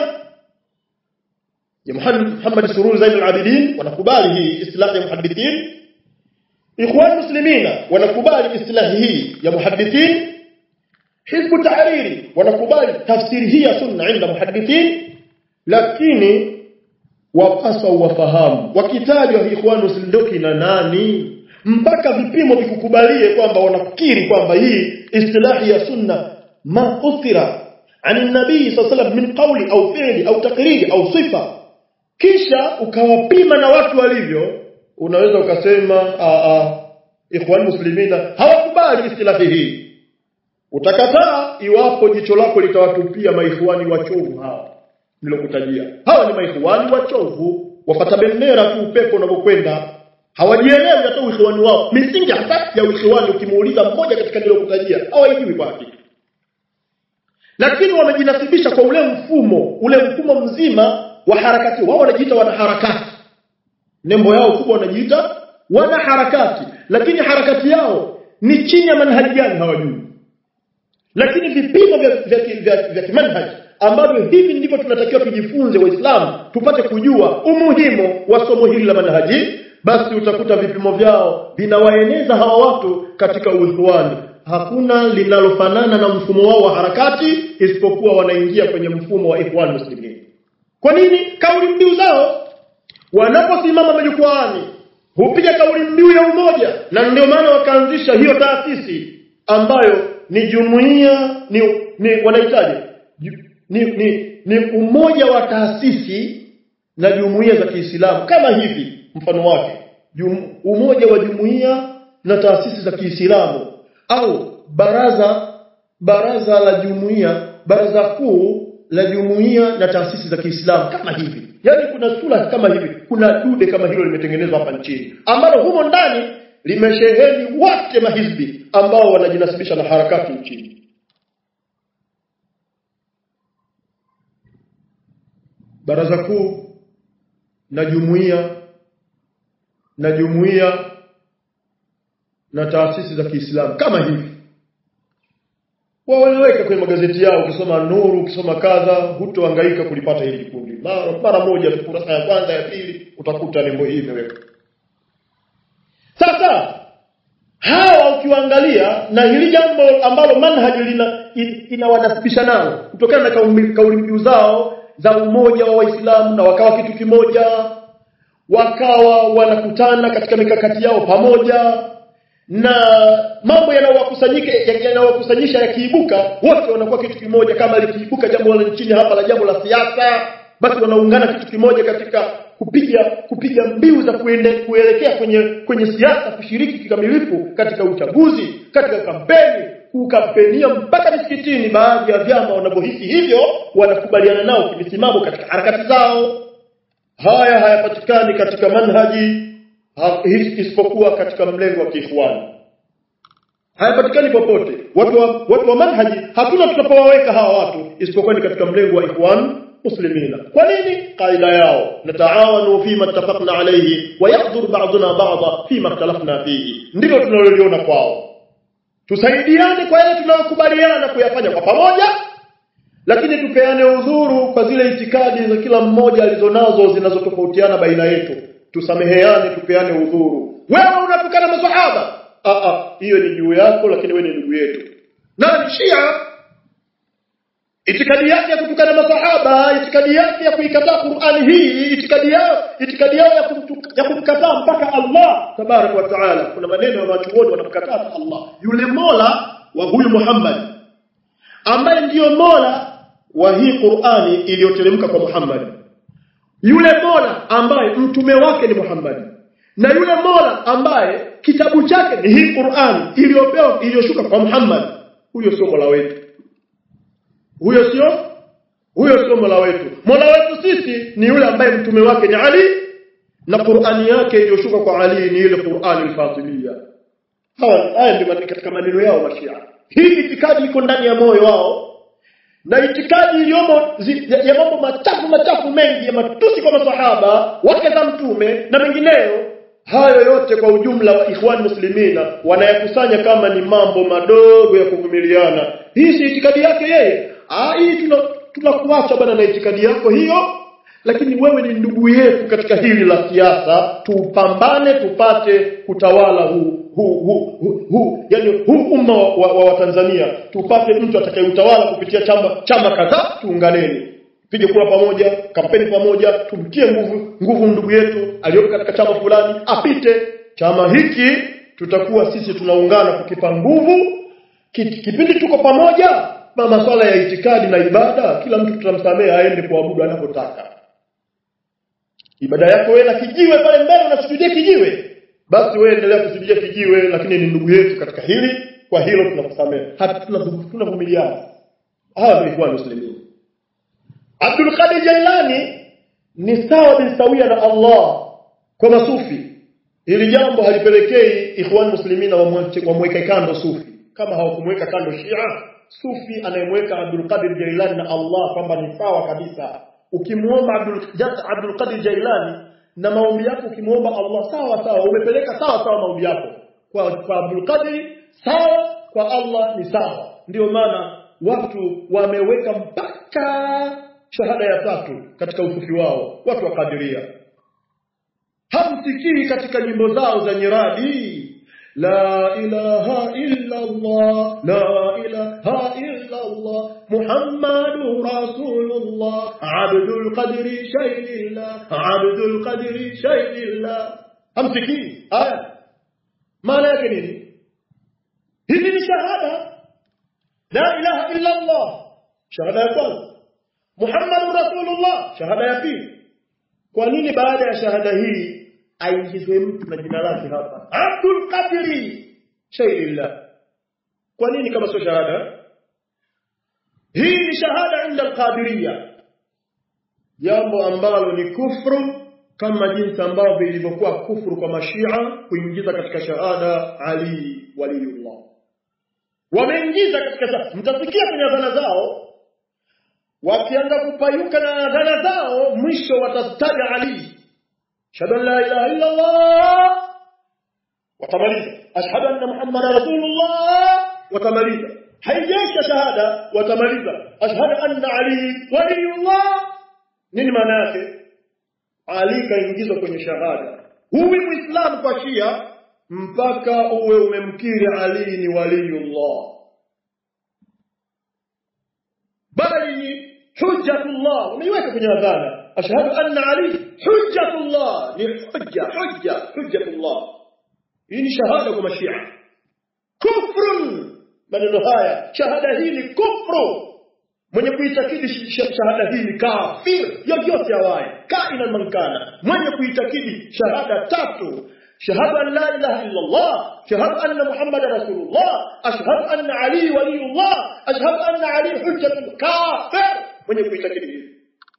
ya Muhammad Sururi Zain al-Abidin wanakubali hii istilahi ya muhaddithin ikhwan muslimina wanakubali istilahi hii ya muhaddithin hizbu tahariri wanakubali tafsiri hii ya sunna inda muhaddithin lakini wapasa wafahamu wakitajwa ikhwan muslimin na nani mpaka vipimo vikukubalie kwamba wanakiri kwamba hii istilahi ya sunna ma uthira عن النبي صلى الله عليه وسلم من قول au fi'li au takriri au sifa kisha ukawapima na watu walivyo unaweza ukasema a a ikhwan muslimina hawakubali istilahi hii utakataa iwapo jicho lako litawatupia maikhwani wachovu hawa nilokutajia hawa ni maikhwani wachovu wafata bendera tu upepo unavyokwenda hawajielewi hata uikhwani wao misingi hata ya uikhwani ukimuuliza mmoja katika nilokutajia hawaijui kwa hakika lakini wamejinasibisha kwa ule mfumo ule mfumo mzima wa harakati wao wanajiita wanaharakati nembo yao kubwa wanajiita wanaharakati lakini harakati yao ni chini ya manhaji gani hawajui lakini vipimo vya vya, vya, vya kimanhaji ambavyo hivi ndivyo tunatakiwa tujifunze waislamu tupate kujua umuhimu wa somo hili la manhaji basi utakuta vipimo vyao vinawaeneza hawa watu katika uikhwani hakuna linalofanana na mfumo wao wa harakati isipokuwa wanaingia kwenye mfumo wa ikhwan muslimin kwa nini kauli mbiu zao wanaposimama majukwaani hupiga kauli mbiu ya umoja na ndio maana wakaanzisha hiyo taasisi ambayo ni jumuiya ni, ni wanahitaji ni, ni, ni umoja wa taasisi na jumuiya za Kiislamu kama hivi mfano wake Jum, umoja wa jumuiya na taasisi za Kiislamu au baraza baraza la jumuiya baraza kuu la jumuiya na taasisi za Kiislamu kama hivi yani kuna sura kama hivi kuna dude kama hilo limetengenezwa hapa nchini ambalo humo ndani limesheheni wote mahizbi ambao wanajinasibisha na harakati nchini baraza kuu na jumuiya na jumuiya na taasisi za Kiislamu kama hivi wao wanaweka kwenye magazeti yao ukisoma Nuru ukisoma kadha hutohangaika kulipata hili kundi mara, mara moja tu kurasa ya kwanza ya pili utakuta nembo hii imewekwa sasa hawa ukiwaangalia na hili jambo ambalo manhaji lina inawanasibisha nao kutokana na kauli mbiu zao za umoja wa Waislamu na wakawa kitu kimoja wakawa wanakutana katika mikakati yao pamoja na mambo yanayowakusanyika yanayowakusanyisha yakiibuka wote wanakuwa kitu kimoja kama likiibuka jambo la nchini hapa la jambo la siasa basi wanaungana kitu kimoja katika kupiga kupiga mbiu za kuende, kuelekea kwenye kwenye siasa kushiriki kikamilifu katika uchaguzi katika kampeni kukampenia mpaka misikitini baadhi ya vyama wanavyohisi hivyo wanakubaliana nao kimisimamo katika harakati zao haya hayapatikani katika manhaji ha, isipokuwa katika mlengo wa kiikhwani hayapatikani popote watu wa, watu wa manhaji hakuna tutapowaweka hawa watu isipokuwa ni katika mlengo wa ikhwan muslimina kwa nini kaida yao nataawanu fima ittafaqna alayhi wa yahdhur ba'duna ba'dha fima ikhtalafna fihi ndilo tunaloliona kwao tusaidiane kwa yale tunayokubaliana kuyafanya kwa pamoja lakini tupeane udhuru kwa zile itikadi za kila mmoja alizonazo zinazotofautiana baina yetu tusameheane tupeane udhuru wewe unatukana masahaba ah ah hiyo ni juu yako lakini wewe ni ndugu yetu nani shia itikadi yake ya kutukana masahaba itikadi yake ya kuikataa Qur'ani hii itikadi yao itikadi yao ya, kumtuka, ya kumkataa mpaka Allah tabarak wa taala kuna maneno ya watu wote wanamkataa Allah yule mola wa huyu Muhammad ambaye ndiyo mola wa hii Qur'ani iliyoteremka kwa Muhammad yule mola ambaye mtume wake ni Muhammad na yule mola ambaye kitabu chake ni hii Qur'an iliyopewa iliyoshuka kwa Muhammad huyo sio mola wetu huyo sio huyo sio mola wetu mola wetu sisi ni yule ambaye mtume wake ni Ali na Qur'ani yake iliyoshuka kwa Ali ni ile Qur'an al-Fatimiyya hawa haya ndio katika maneno yao mashia hii itikadi iko ndani ya moyo wao na itikadi iliyomo ya mambo machafu machafu mengi ya matusi kwa masahaba wake za mtume na mengineyo hayo yote kwa ujumla wa ikhwan muslimina wanayakusanya kama ni mambo madogo ya kuvumiliana hii si itikadi yake yeye ah hii tunakuacha bana na itikadi yako hiyo lakini wewe ni ndugu yetu katika hili la siasa tupambane tupate kutawala huu huu huu hu, hu, yani huu umma wa, wa, wa Tanzania tupate mtu atakayeutawala kupitia chama chama kadhaa tuunganeni pige kura pamoja kampeni pamoja tumtie nguvu nguvu ndugu yetu aliyopo katika chama fulani apite chama hiki tutakuwa sisi tunaungana kukipa nguvu kipindi tuko pamoja na masuala ya itikadi na ibada kila mtu tutamsamehe aende kuabudu anapotaka ibada yako wewe na kijiwe pale mbele unasujudia kijiwe basi wewe endelea kusujudia kijiwe lakini ni ndugu yetu katika hili kwa hilo tunakusamehe tunavumiliana hawa ndio kwa muslimin Abdul Qadir Jailani ni sawa bin sawia na Allah kwa masufi hili jambo halipelekei ikhwan muslimina wamweke kando sufi kama hawakumweka kando Shia sufi anayemweka Abdul Qadir Jailani na Allah kwamba ni sawa kabisa ukimuomba Abdul Abdul Qadir Jailani na maombi yako ukimuomba Allah sawa sawa umepeleka sawa sawa maombi yako kwa, kwa Abdul Qadir sawa kwa Allah ni sawa ndio maana watu wameweka mpaka shahada ya tatu katika usufi wao watu wa kadiria hamsikii katika nyimbo zao za nyiradi la ilaha illa Allah la ilaha illa Allah Muhammadur Rasulullah Abdul Qadri shaylillah Abdul Qadri shaylillah hamsikii haya maana yake nini hizi ni shahada la ilaha illa Allah shahada ya kwanza Muhammadur Rasulullah shahada ya pili kwa nini baada ya shahada hii aingizwe mtu na jina lake hapa Abdul Qadri shaylillah kwa nini kama sio shahada hii ni shahada inda al-qadiriyya jambo ambalo ni kufru kama jinsi ambavyo ilivyokuwa kufru kwa mashia kuingiza katika shahada Ali waliyullah wameingiza katika shahada mtasikia kwenye adhana zao wakianza kupayuka na adhana zao mwisho watataja Ali ashhadu an la ilaha illa Allah watamaliza ashhadu anna muhammadan rasulullah watamaliza haijaisha shahada watamaliza ashhadu anna ali waliyullah nini maana yake ali kaingizwa kwenye shahada huwi muislamu kwa shia mpaka uwe umemkiri ali ni waliyullah bali ni hujjatullah umeiweka kwenye adhana ashhadu anna ali hujjatullah ni hujja hujja hujjatullah hii ni shahada kwa mashia kufrun maneno haya shahada hii ni kufru mwenye kuitakidi shahada hii ni kafir yoyote awaye kaina mankana mwenye kuitakidi shahada tatu shahadu an la ilaha illa Allah shahadu anna Muhammad rasulullah ashhadu anna Ali waliyullah ashhadu anna Ali hujjatul kafir mwenye kuitakidi hivi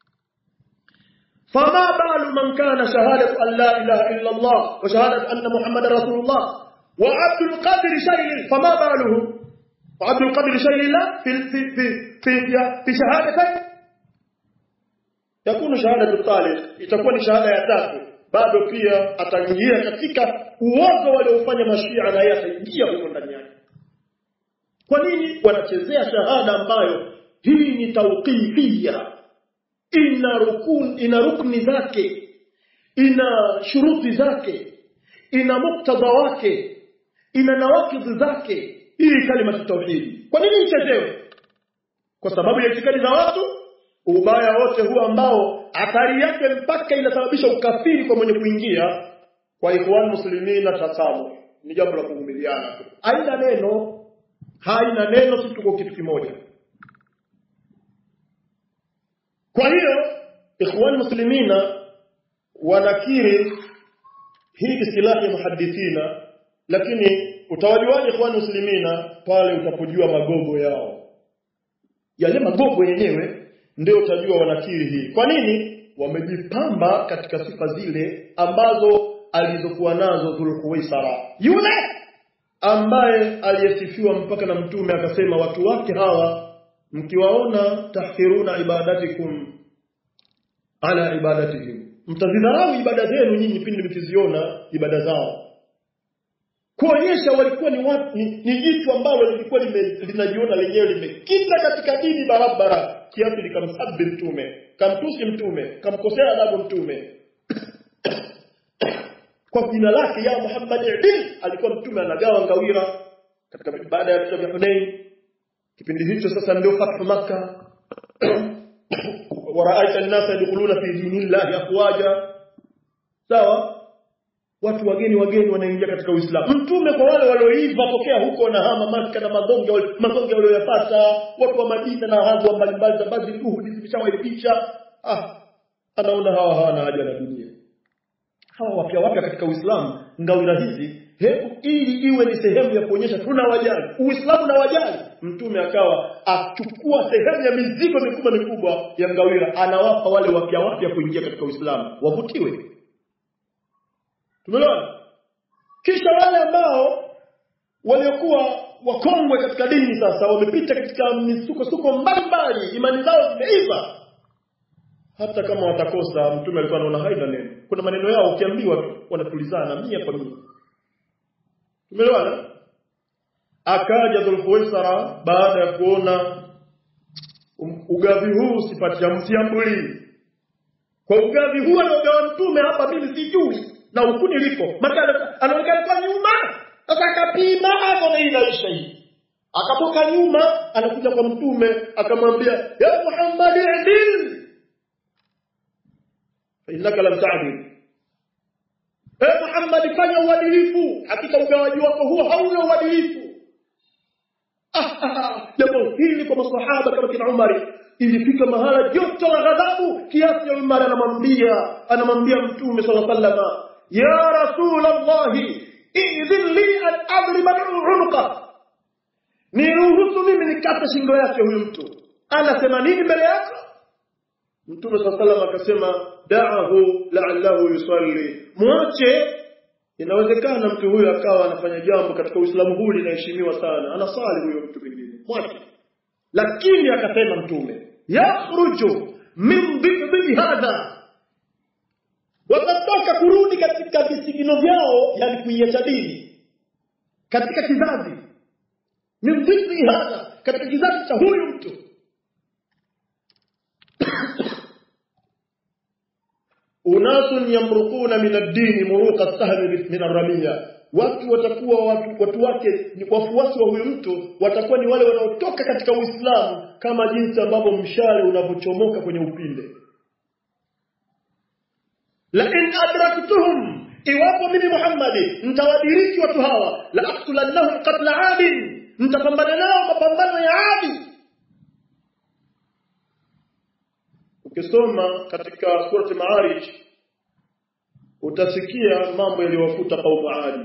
فما بال من كان شهادة أن لا إله إلا الله وشهادة أن محمد رسول الله وعبد القادر شيء فما باله وعبد القادر شيء لا في في في في في شهادتين yakunu shahada talib itakuwa ni shahada ya tatu bado pia ataingia katika uozo waliofanya mashia na yeye ataingia huko ndani yake kwa nini wanachezea shahada ambayo hii ni tauqifia ina rukun ina rukni zake ina shuruti zake ina muktadha wake ina nawakidhi zake hii kalima tauhidi kwa nini ichezewe kwa sababu ya itikadi za watu ubaya wote huu ambao athari yake mpaka inasababisha ukafiri kwa mwenye kuingia kwa ikhwan muslimina tasamu ni jambo la kuvumiliana tu haina neno haina neno si tuko kitu kimoja kwa hiyo ikhwan muslimina wanakiri hii istilahi ya muhadithina lakini utawajuaje ikhwan muslimina pale utapojua magogo yao yale magogo yenyewe ndio utajua wanakiri hii kwa nini wamejipamba katika sifa zile ambazo alizokuwa nazo Dhulhuwaisara yule ambaye aliyesifiwa mpaka na mtume akasema watu wake hawa mkiwaona tahkiruna ibadatikum ala ibadatihim mtazidharau ibada zenu nyinyi pindi mkiziona ibada zao kuonyesha walikuwa ni watu ni, ni jitu ambalo lilikuwa linajiona lenyewe limekita katika dini barabara kiasi likamsabi mtume kamtusi mtume kamkosea adabu mtume kwa jina lake ya Muhammad idil alikuwa mtume anagawa ngawira katika baada ya vita vya Hunain kipindi hicho sasa ndio fathu makkah waraaita an-nasa yadkhuluna fi dinillahi afwaja sawa watu wageni wageni wanaingia katika Uislamu. Mtume kwa wale walioiva tokea huko na hama Maka na madonge madonge walioyapata watu wa Madina na hadhi mbalimbali za Badri Uhud zimeshawaipisha ah anaona hawa hawana haja na dunia. Hawa wapya wapya katika Uislamu ngawira hizi hebu ili iwe ni sehemu ya kuonyesha tuna wajali Uislamu na wajali mtume akawa achukua sehemu ya mizigo mikubwa mikubwa ya ngawira anawapa wale wapya wapya kuingia katika Uislamu wavutiwe Tumeelewana? Kisha wale ambao waliokuwa wakongwe katika dini sasa wamepita katika misukosuko mbalimbali, imani zao zimeiva. Hata kama watakosa, mtume alikuwa anaona haina neno. Kuna maneno yao ukiambiwa tu wanatulizana mia kwa mia. Tumeelewana? Akaja Dhulhuwaisara baada ya kuona ugavi huu sipati msiambuli. Kwa ugavi huu aliogawa mtume hapa mimi sijui na huku niliko maana anaonekana kwa nyuma sasa akapima hapo na inaisha hii akatoka nyuma anakuja kwa mtume akamwambia ya Muhammad adil innaka lam ta'dil eh Muhammad fanya uadilifu hakika ugawaji wako huo hauna uadilifu jambo hili kwa masahaba kama kina Umar ilifika mahala joto la ghadhabu kiasi ya Umar anamwambia anamwambia mtume sallallahu alaihi wasallam ya rasul allah idhin li an adriba unuqa niruhusu mimi nikate shingo yake huyu mtu anasema nini mbele yako mtume sallallahu alaihi wasallam akasema da'ahu la'allahu yusalli mwache inawezekana mtu huyu akawa anafanya jambo katika uislamu huu linaheshimiwa sana anasali huyo mtu mwingine mwache lakini akasema mtume yakhruju min dhibbi hadha watatoka kurudi katika visigino vyao yani kuiacha dini katika kizazi min dhibbi hadha katika kizazi cha huyu mtu unasun yamruquna min ad-din muruqa as-sahmi min ar-ramiya watu watakuwa watu, watu wake ni wafuasi wa huyu mtu watakuwa ni wale wanaotoka katika Uislamu kama jinsi ambavyo mshale unavyochomoka kwenye upinde la in adraktuhum iwapo mimi Muhammad nitawadiriki watu hawa la aqtulannahum qatla adin nitapambana nao mapambano ya adi ukisoma katika surati Ma'arij utasikia mambo yaliyowakuta kaumu Adi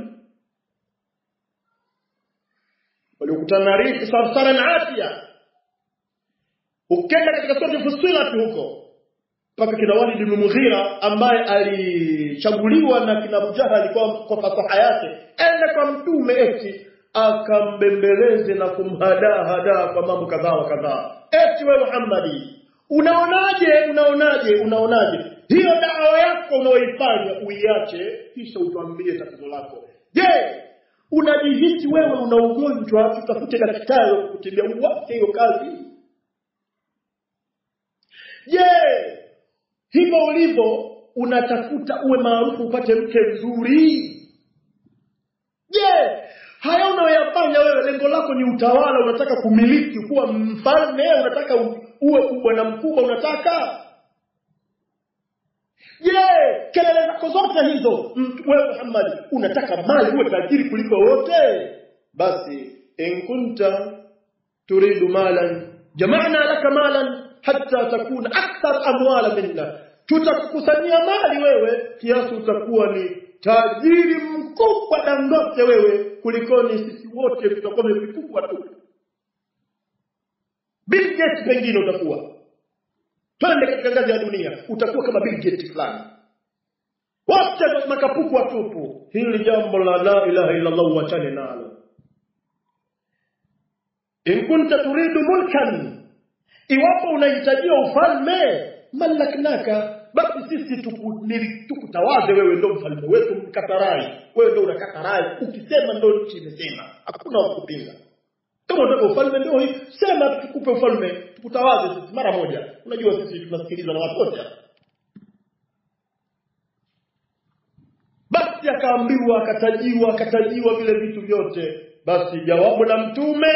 waliokutana na rihi sarsaran atia ukenda katika sura Fussilat huko mpaka kina Walid ibn Mughira ambaye alichaguliwa na kina Abu Jahal kwa, kwa fasaha yake ende kwa mtume eti akambembeleze na kumhadaa hadaa kwa mambo kadhaa wa kadhaa eti wewe Muhammadi unaonaje unaonaje unaonaje hiyo dawa yako unaoifanya uiache kisha utuambie tatizo lako je unajihisi wewe una ugonjwa tutafute daktari wa kutibia uwache hiyo kazi je hivyo ulivyo unatafuta uwe maarufu upate mke mzuri je haya unayoyafanya wewe lengo lako ni utawala unataka kumiliki kuwa mfalme unataka uwe bwana mkubwa unataka je kelele zako zote hizo wewe Muhammad unataka mali uwe tajiri kuliko wote basi in kunta turidu malan jama'na laka malan hatta takuna akthar amwala minna tutakukusanyia mali wewe kiasi utakuwa ni tajiri mkubwa dangote wewe kulikoni sisi wote tutakuwa vikubwa tu Bill Gates pengine utakuwa twende katika ngazi ya dunia utakuwa kama Bill Gates fulani wote makapuku watupu hili jambo la la ilaha illa Allah wachane nalo in kunta turidu mulkan iwapo unahitajia ufalme malaknaka basi sisi tukutawaze wewe ndo mfalme wetu mkatarai wewe ndo unakatarai ukisema ndo nchi imesema hakuna wakupinga kama unataka ufalme ndio hii sema tukupe ufalme tukutawaze sisi mara moja unajua sisi tunasikilizwa na watu wote basi akaambiwa akatajiwa akatajiwa vile vitu vyote basi jawabu la mtume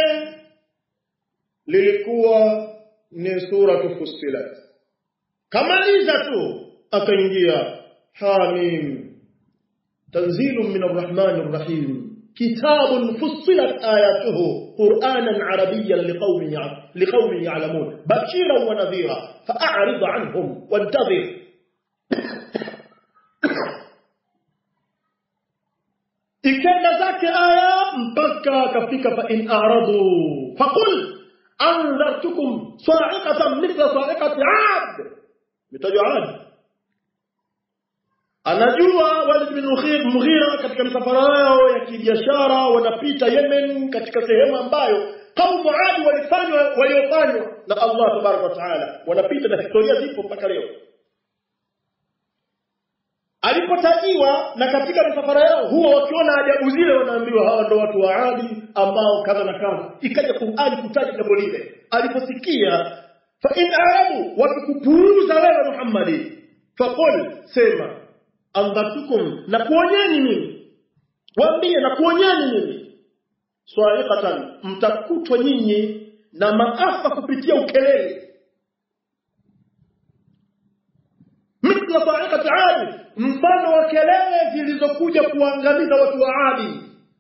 lilikuwa ni sura Fussilat kamaliza tu akaingia hamim tanzilun min arrahmanir rahim كتاب فصلت آياته قرآنا عربيا لقوم لقوم يعلمون بشيرا ونذيرا فأعرض عنهم وانتظر ikenda zake aya mpaka akafika fa in a'radu faqul anzartukum sa'iqatan mithla sa'iqati 'ad mitajwa 'ad anajua Walid bin Mughira katika msafara wao ya kibiashara wanapita Yemen katika sehemu ambayo kaumu Adi walifanywa waliofanywa na Allah tabaraka wa taala wanapita na historia zipo mpaka leo alipotajiwa na katika misafara yao huwa wakiona ajabu zile wanaambiwa hawa ndo watu wa Adi ambao kadha na kadha ikaja Qur'ani kutaja jambo lile aliposikia fa in arabu wakikupuuza wewe Muhammadi faqul sema andhatukum na kuonyeni mimi waambie na kuonyeni mimi swaiqatan mtakutwa nyinyi na maafa kupitia ukelele mithla sa'iqati 'ad mfano wa kelele zilizokuja kuangamiza watu wa Adi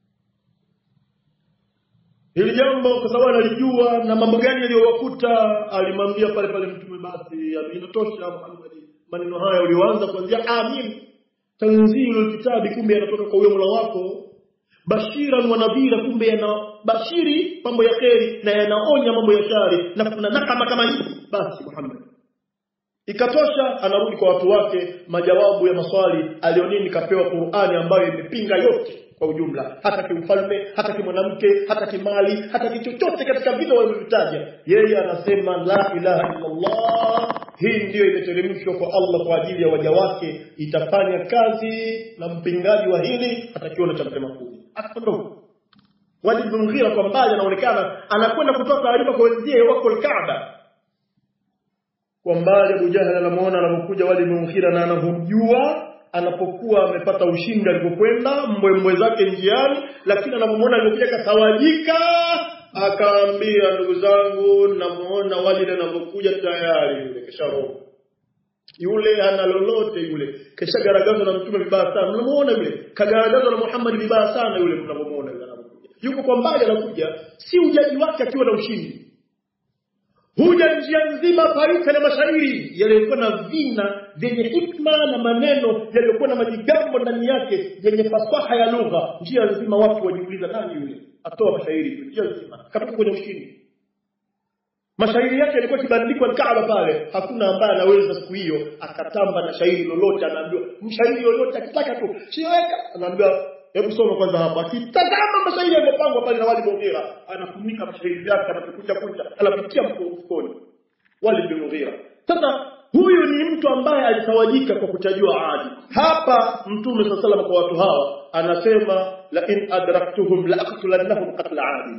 hili jambo kwa sababu analijua na mambo gani yaliyowakuta alimwambia pale pale mtume basi inatosha Muhammad maneno haya ulioanza kuanzia amin tanzilul kitabi kumbe yanatoka kwa huyo Mola wako bashiran wa nadhira kumbe yana bashiri mambo ya kheri na yanaonya mambo ya shari na kuna nakama kama hivi basi Muhammad ikatosha anarudi kwa watu wake majawabu ya maswali alionini kapewa Qur'ani ambayo imepinga yote kwa ujumla hata kiufalme hata kimwanamke hata kimali hata kichochote katika vile walivyovitaja yeye anasema la ilaha illa Allah hii ndiyo imeteremshwa kwa Allah kwa ajili ya waja wake itafanya kazi na mpingaji wa hili atakiona cha mtema kuni akaondoka Walid bin Mughira kwa mbali anaonekana anakwenda kutoa taarifa kwa wenzie wako Kaaba kwa mbali Abu Jahal anamuona anapokuja Walid bin Mughira na anamjua anapokuwa amepata ushindi alipokwenda mbwembwe zake njiani lakini anapomwona alipokuja katawajika akaambia ndugu zangu namuona Walid anapokuja tayari yule kesharoho yule hana lolote yule keshagaragazwa na mtume vibaya sana mnamuona yule kagaragazwa na Muhammad vibaya sana yule mnamuona yule anapokuja yuko kwa mbali anakuja si ujaji wake akiwa na ushindi huja njia nzima paruka na mashairi yaliyokuwa na vina vyenye hikma na maneno yaliyokuwa na majigambo ndani yake yenye fasaha ya lugha njia nzima watu wajiuliza nani yule atoa mashairi tu njia nzima kabisa kwenye ushindi mashairi yake yalikuwa kibandikwa Kaaba pale hakuna ambaye anaweza siku hiyo akatamba na shairi lolote anaambiwa mshairi yoyote akitaka tu shiweka anaambiwa hebu soma kwanza hapa akitazama mashairi yaliyopangwa pale na wali Mughira anafunika mashairi yake anapokuja kuja anapitia mfukoni wali bin Mughira sasa huyu ni mtu ambaye alitawajika kwa kutajua adi hapa mtume saa salama kwa watu hawa anasema la in adraktuhum la aqtulannahum qatla adi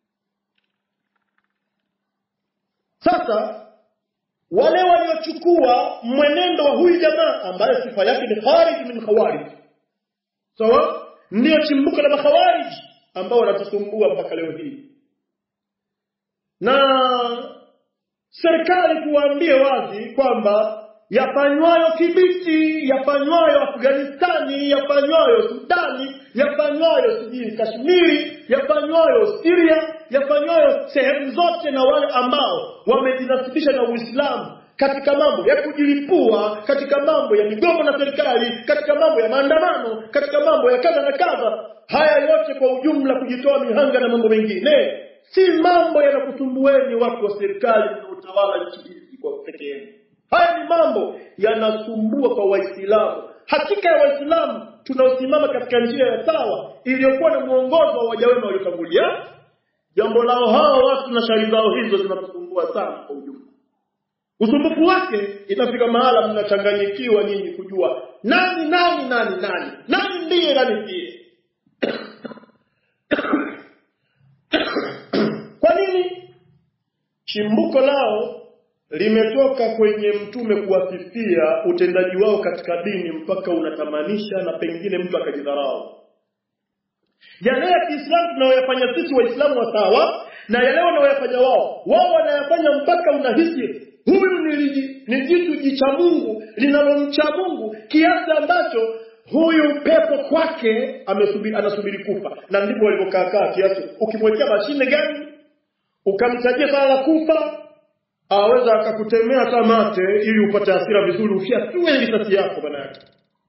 sasa wale waliochukua mwenendo wa huyu jamaa ambaye sifa yake ni kharij min khawarij sawa ndio chimbuko la makhawarij ambao wanatusumbua mpaka leo hii na serikali tuwaambie wazi kwamba yafanywayo Kibiti, yafanywayo Afghanistani, yafanywayo Sudani, yafanywayo sijui Kashmiri, yafanywayo Syria, yafanywayo sehemu zote na wale ambao wamejinasibisha na Uislamu katika mambo ya kujilipua, katika mambo ya migomo na serikali, katika mambo ya maandamano, katika mambo ya kadha na kadha, haya yote kwa ujumla, kujitoa mihanga na mambo mengine, si mambo yanakusumbueni watu wa serikali na utawala nchi hizi kwa peke yenu. Haya ni mambo yanasumbua kwa Waislamu. Hakika ya Waislamu tunaosimama katika njia ya sawa iliyokuwa na mwongozo wa waja wema waliotangulia, jambo lao hawa watu na shari zao hizo zinatusumbua sana kwa ujumla. Usumbufu wake inafika mahala mnachanganyikiwa nyinyi kujua nani nani nani nani nani ndiye nani ndiye. Kwa nini? Chimbuko lao limetoka kwenye mtume kuwasifia utendaji wao katika dini mpaka unatamanisha na pengine mtu akajidharau. Yale ya Kiislamu tunayoyafanya sisi Waislamu wa sawa na yale wanayoyafanya wao, wao wanayafanya mpaka unahisi huyu ni, ni jitu jicha Mungu linalomcha Mungu kiasi ambacho huyu pepo kwake amesubiri, anasubiri kufa, na ndipo walivyokaa kiasi. Ukimwekea mashine gani ukamtajia sala la kufa aweza akakutemea hata mate ili upate hasira vizuri ufiatue risasi yako bana yake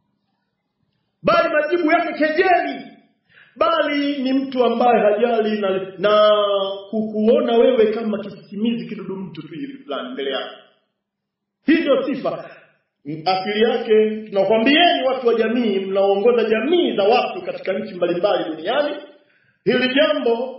bali majibu yake kejeli bali ni mtu ambaye hajali na, na kukuona wewe kama kisisimizi kidudu mtu tu hivi fulani mbele yake hii ndio sifa asili yake tunakwambieni watu wa jamii mnaongoza jamii za watu katika nchi mbalimbali duniani hili jambo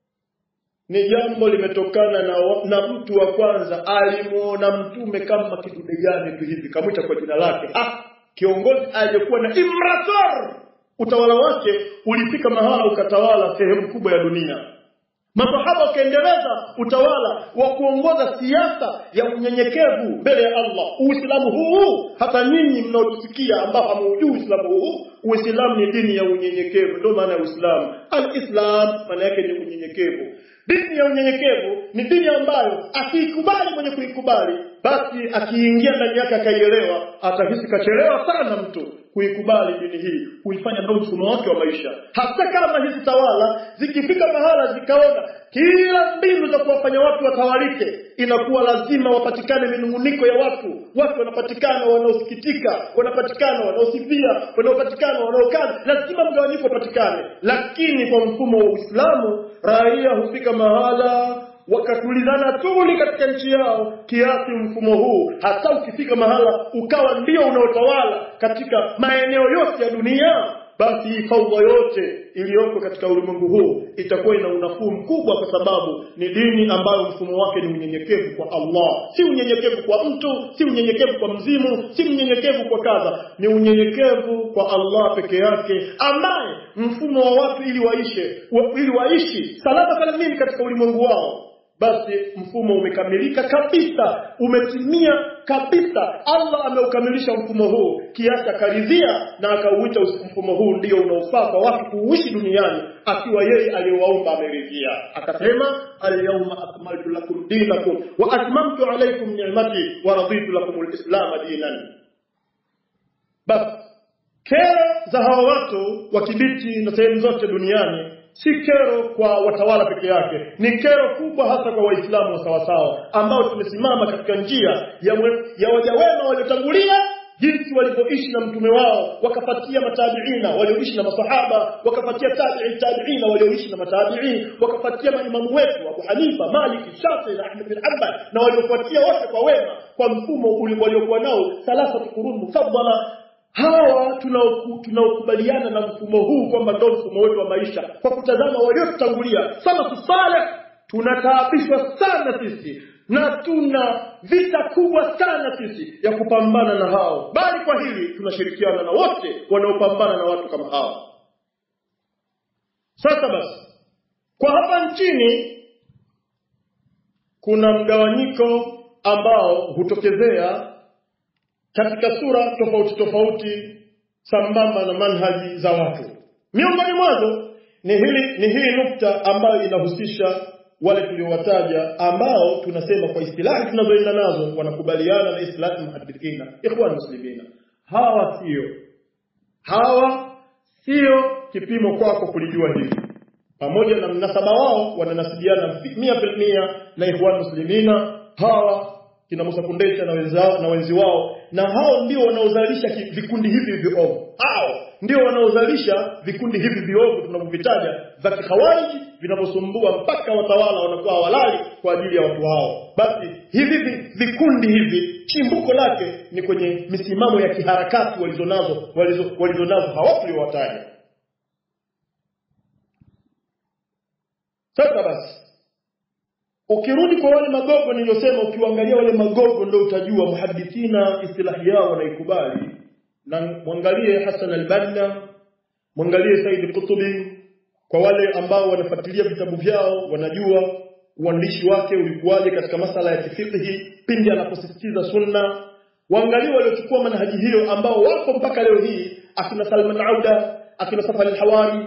ni jambo limetokana na, na mtu wa kwanza alimuona mtume kama kidude gani tu hivi kamwita kwa jina lake ah, kiongozi aliyekuwa na imrator utawala wake ulifika mahala ukatawala sehemu kubwa ya dunia masahaba wakaendeleza utawala wa kuongoza siasa ya unyenyekevu mbele ya Allah. Uislamu huu hata nyinyi mnaotusikia ambao hamuujui Uislamu huu, Uislamu ni dini ya unyenyekevu, ndio maana ya Uislamu. Al-Islam maana yake ni unyenyekevu. Dini ya unyenyekevu ni dini ambayo akiikubali mwenye kuikubali, basi akiingia ndani yake akaielewa, atahisi kachelewa sana mtu kuikubali dini hii, kuifanya ndio mfumo wake wa maisha. Hata kama hizi tawala zikifika mahala zikaona kila mbinu za kuwafanya watu watawalike, inakuwa lazima wapatikane minunguniko ya watu. Watu wanapatikana wanaosikitika, wanapatikana wanaosifia, wanaopatikana wanaokana, lazima mgawanyiko upatikane. Lakini kwa mfumo wa Uislamu, raia hufika mahala wakatulizana tuli katika nchi yao kiasi mfumo huu hata ukifika mahala ukawa ndio unaotawala katika maeneo yote ya dunia basi hii faudha yote iliyoko katika ulimwengu huu itakuwa ina unafuu mkubwa kwa sababu ni dini ambayo mfumo wake ni unyenyekevu kwa Allah si unyenyekevu kwa mtu si unyenyekevu kwa mzimu si unyenyekevu kwa kadha ni unyenyekevu kwa Allah peke yake ambaye mfumo wa watu ili waishe wa, ili waishi salama salamini katika ulimwengu wao basi mfumo umekamilika kabisa umetimia kabisa Allah ameukamilisha mfumo huu kiasi akaridhia na akauita mfumo huu ndio unaofaa kwa watu kuishi duniani akiwa yeye aliyewaumba ameridhia akasema alyawma akmaltu lakum dinakum wa atmamtu alaykum ni'mati wa raditu lakum alislam dinan basi kero za hawa watu wa Kibiti na sehemu zote duniani si kero kwa watawala peke yake ni kero kubwa hasa kwa waislamu wa sawasawa ambao tumesimama katika njia ya, mwe, ya waja wema waliotangulia jinsi walivyoishi na mtume wao wakapatia matabiina walioishi na masahaba wakapatia tabi'i tabiina walioishi na matabiin wakapatia maimamu wetu Abu Hanifa Malik Shafi na Ahmad bin Hanbal na waliofuatia wote kwa wema kwa mfumo ule waliokuwa nao thalatha qurun mufaddala hawa tunaokubaliana na mfumo huu kwamba ndio mfumo wetu wa maisha kwa kutazama waliotutangulia salafu saleh tunataabishwa sana sisi na tuna vita kubwa sana sisi ya kupambana na hao bali kwa hili tunashirikiana na wote wanaopambana na watu kama hao sasa basi kwa hapa nchini kuna mgawanyiko ambao hutokezea katika sura tofauti tofauti sambamba na manhaji za watu miongoni mwazo ni hili ni hii nukta ambayo inahusisha wale tuliowataja ambao tunasema kwa istilahi tunazoenda nazo wanakubaliana na istilahi muhadithina ikhwan muslimina hawa sio hawa sio kipimo kwako kulijua hili pamoja na mnasaba wao wananasibiana mia filmia na ikhwan muslimina hawa kina Musa Kundesha na wenzao na wenzi wao na hao ndio wanaozalisha vikundi hivi viovu hao ndio wanaozalisha vikundi hivi viovu tunavyovitaja vya kikhawariji vinavyosumbua mpaka watawala wanakuwa walali kwa ajili ya watu hao basi hivi vikundi hivi chimbuko lake ni kwenye misimamo ya kiharakati walizonazo walizo, walizonazo hawa tuliowataja sasa basi ukirudi kwa wale magogo niliyosema ukiangalia wale magogo ndio utajua muhadithina istilahi yao wanaikubali na mwangalie Hassan al-Banna mwangalie Said Qutbi kwa wale ambao wanafuatilia vitabu vyao wanajua uandishi wake ulikuwaje katika masala ya kifiqhi pindi anaposisitiza sunna waangalie waliochukua manhaji hiyo ambao wako mpaka leo hii akina Salman Auda akina Safari al-Hawari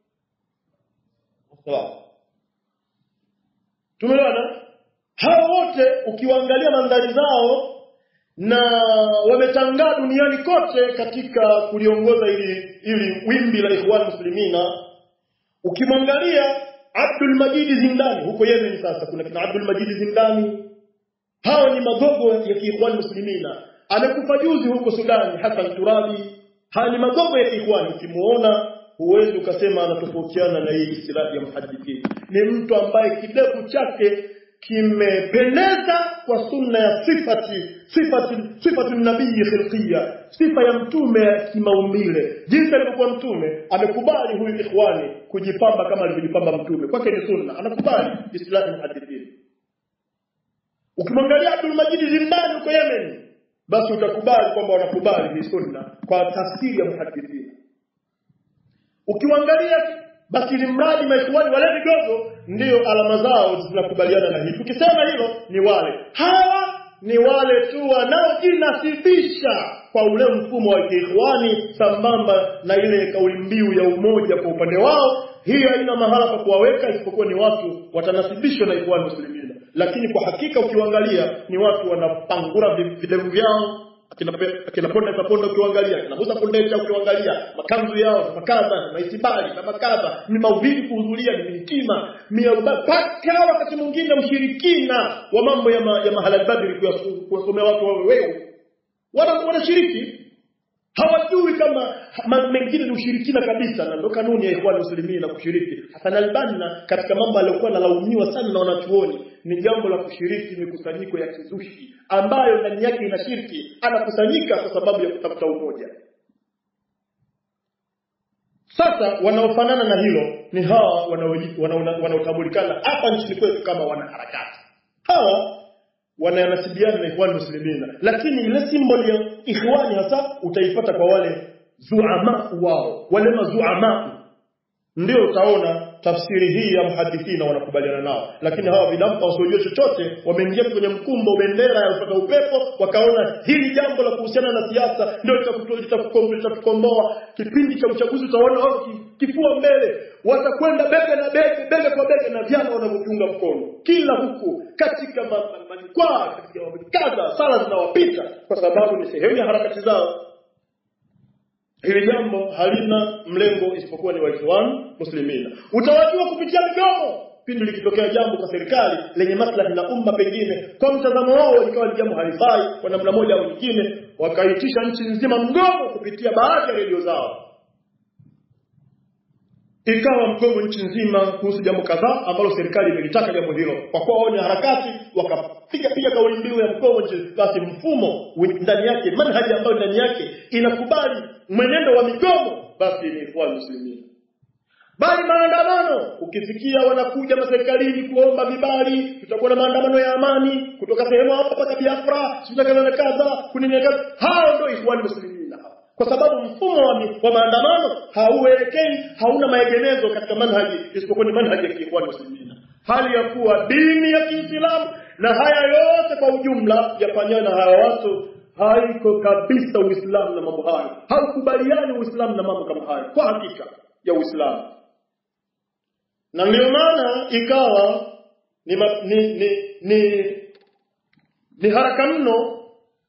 tumeona hao wote ukiwaangalia mandhari zao na wametangaa duniani kote katika kuliongoza ili ili wimbi la ikhwan muslimina ukimwangalia Abdul Majid Zindani huko Yemen sasa kuna kina Abdul Majid Zindani hao ni magogo ya kiikhwan muslimina amekufa juzi huko Sudani Hassan Turabi haya ni magogo ya kiikhwan ukimuona huwezi ukasema anatofautiana na hii istilahi ya muhadithini ni mtu ambaye kidevu chake kimependeza kwa sunna ya sifati sifati sifati nabii khilqiyya sifa ya mtume kimaumbile jinsi alivyokuwa mtume amekubali huyu ikhwani kujipamba kama alivyojipamba mtume kwake ni sunna anakubali istilahi muhadithini ukimwangalia Abdul Majid Zindani huko Yemen basi utakubali kwamba wanakubali hii sunna kwa tafsiri ya muhadithini ukiangalia basi ni mradi maikhwani wale vigogo ndio alama zao zinakubaliana na hii tukisema hilo ni wale hawa ni wale tu wanaojinasibisha kwa ule mfumo wa kiikhwani sambamba na ile kauli mbiu ya umoja kwa upande wao hii haina mahala pa kuwaweka isipokuwa ni watu watanasibishwa na ikhwani muslimina lakini kwa hakika ukiangalia ni watu wanapangura videvu vyao akina akina ponda za ponda ukiangalia akina Musa Kondesha ukiangalia makanzu yao na makaza na maitibali na makaza ni mauvidi kuhudhuria ni mitima mpaka wakati mwingine ushirikina wa mambo ya, ma, ya mahala badri kuwasomea watu wawe wewe wana wanashiriki hawajui kama mengine ni ushirikina kabisa na ndo kanuni ya ikhwan muslimin na kushiriki Hassan al-Banna katika mambo aliyokuwa analaumiwa sana na wanachuoni ni jambo la kushiriki mikusanyiko ya kizushi ambayo ndani yake ina shirki anakusanyika kwa sababu ya kutafuta umoja sasa wanaofanana na hilo ni hawa wanaotambulikana hapa nchini kwetu kama wanaharakati hawa wananasibiana na ikhwani muslimina lakini ile symbol ya ikhwani hasa utaipata kwa wale zuama wao wale mazuama ndio utaona tafsiri hii ya muhadithina wanakubaliana nao lakini hawa vidampa wasiojua chochote wameingia kwenye mkumbo bendera ya upata upepo wakaona hili jambo la kuhusiana na siasa ndio litakukomboa kipindi cha uchaguzi utaona wao kifua mbele watakwenda bega na bega bega kwa bega na vyama wanavyotunga mkono kila huku katika majukwaa katika kadha sala zinawapita kwa sababu ni sehemu ya harakati zao hili jambo halina mlengo isipokuwa ni waislamu muslimina utawajua kupitia midomo pindi likitokea jambo kwa serikali lenye maslahi na umma pengine kwa mtazamo wao likawa ni jambo halifai kwa namna moja au nyingine wakaitisha nchi nzima mgomo kupitia baadhi ya redio zao ikawa mgomo nchi nzima kuhusu jambo kadhaa ambalo serikali imelitaka jambo hilo kwa kuwa wao ni harakati wakapiga piga kauli mbiu ya mgomo nchi basi mfumo ndani yake manhaji ambayo ndani yake inakubali mwenendo wa migomo basi ni ikhwan muslimin bali maandamano ukisikia wanakuja maserikalini kuomba vibali tutakuwa na maandamano ya amani kutoka sehemu hapa mpaka Biafra sitakaza na kadha kuneneka hao ndio ikhwan muslimin hao kwa sababu mfumo wa, wa maandamano hauelekei hauna maegemezo katika manhaji isipokuwa ni manhaji ya kiikhwan muslimin hali ya kuwa dini ya Kiislamu na haya yote kwa ujumla yafanyana hawa watu haiko kabisa Uislamu na mambo hayo haukubaliani Uislamu na mambo kama hayo kwa hakika ya Uislamu na ndio maana ikawa ni, ma, ni, ni, ni, ni haraka mno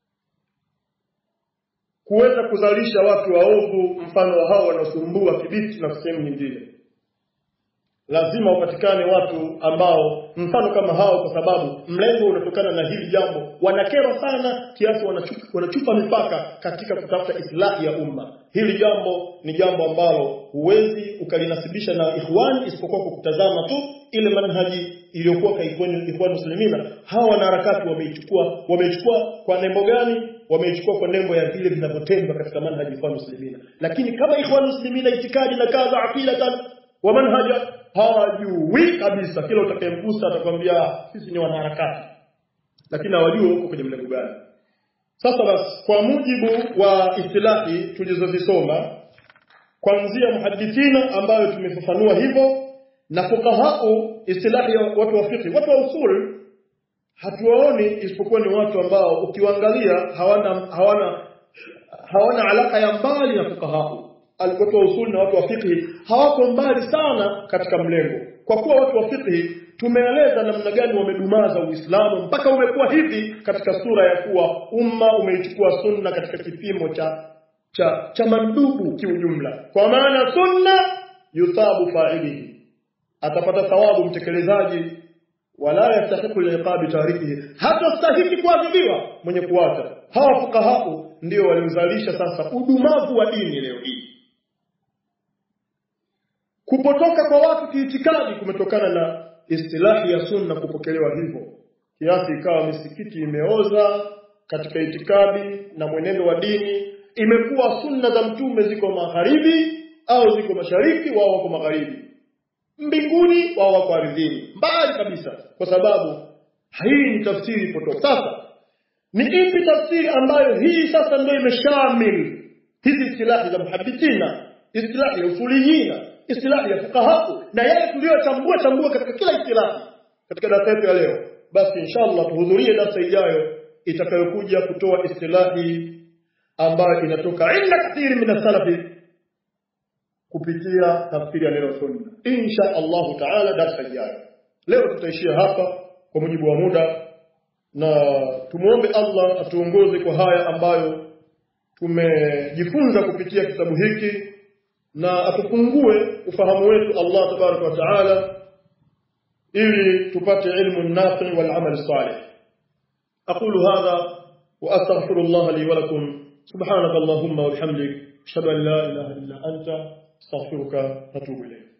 kuweza kuzalisha watu waovu mfano wa hao wanaosumbua kibiti na sehemu nyingine lazima wapatikane watu ambao mfano kama hao kwa sababu mlengo unatokana na hili jambo wanakerwa sana kiasi wanachupa, wanachupa mipaka katika kutafuta islahi ya umma hili jambo ni jambo ambalo huwezi ukalinasibisha na ikhwani isipokuwa kwa kutazama tu ile manhaji iliyokuwa kwa ikhwani muslimina hawa wanaharakati wameichukua wameichukua kwa nembo gani wameichukua kwa nembo ya vile vinavyotendwa katika manhaji ikhwani muslimina lakini kama ikhwani muslimina itikadi na kadha aqidatan wa manhaja hawajui kabisa kila utakayemgusa atakwambia sisi ni wanaharakati lakini hawajui huko kwenye mlengo gani sasa basi kwa mujibu wa istilahi tulizozisoma kuanzia muhadithina ambayo tumefafanua hivyo na fukahau istilahi ya watu wa fiqh watu wa usul hatuwaoni isipokuwa ni watu ambao ukiwaangalia hawana hawana hawana alaka ya mbali na fukahau watu wa usuli na watu wa fiqh hawako mbali sana katika mlengo kwa kuwa watu wa fiqh tumeeleza namna gani wamedumaza Uislamu mpaka umekuwa hivi katika sura ya kuwa umma umeichukua sunna katika kipimo cha cha cha mandubu kiujumla kwa maana sunna yuthabu fa'ilihi atapata thawabu mtekelezaji wala yastahiqu liqabi tarikihi hata stahiki kuadhibiwa mwenye kuacha hawa fukahau ndio waliozalisha sasa udumavu wa dini leo hii kupotoka kwa watu kiitikadi kumetokana na istilahi ya sunna kupokelewa hivyo kiasi ikawa misikiti imeoza katika itikadi na mwenendo wa dini imekuwa sunna za mtume ziko magharibi au ziko mashariki wao wako magharibi mbinguni wao wako ardhini mbali kabisa kwa sababu hii ni tafsiri potofu sasa ni ipi tafsiri ambayo hii sasa ndio imeshamil hizi istilahi za muhadithina istilahi ya usuliyina istilahi ya fuqaha na yale tuliyochambua chambua katika kila istilahi katika darasa yetu ya leo basi inshallah tuhudhurie darasa ijayo itakayokuja kutoa istilahi ambayo inatoka inda kathiri min salafi kupitia tafsiri ya neno sunna insha Allah taala darasa ijayo leo tutaishia hapa kwa mujibu wa muda na tumuombe Allah atuongoze kwa haya ambayo tumejifunza kupitia kitabu hiki na atufungue ufahamu wetu Allah tabaraka wa taala ili tupate ilmu nafi wal amal salih aqulu hadha wa astaghfirullah li wa lakum subhanaka allahumma wa bihamdik ashhadu an la ilaha illa anta astaghfiruka wa atubu ilayk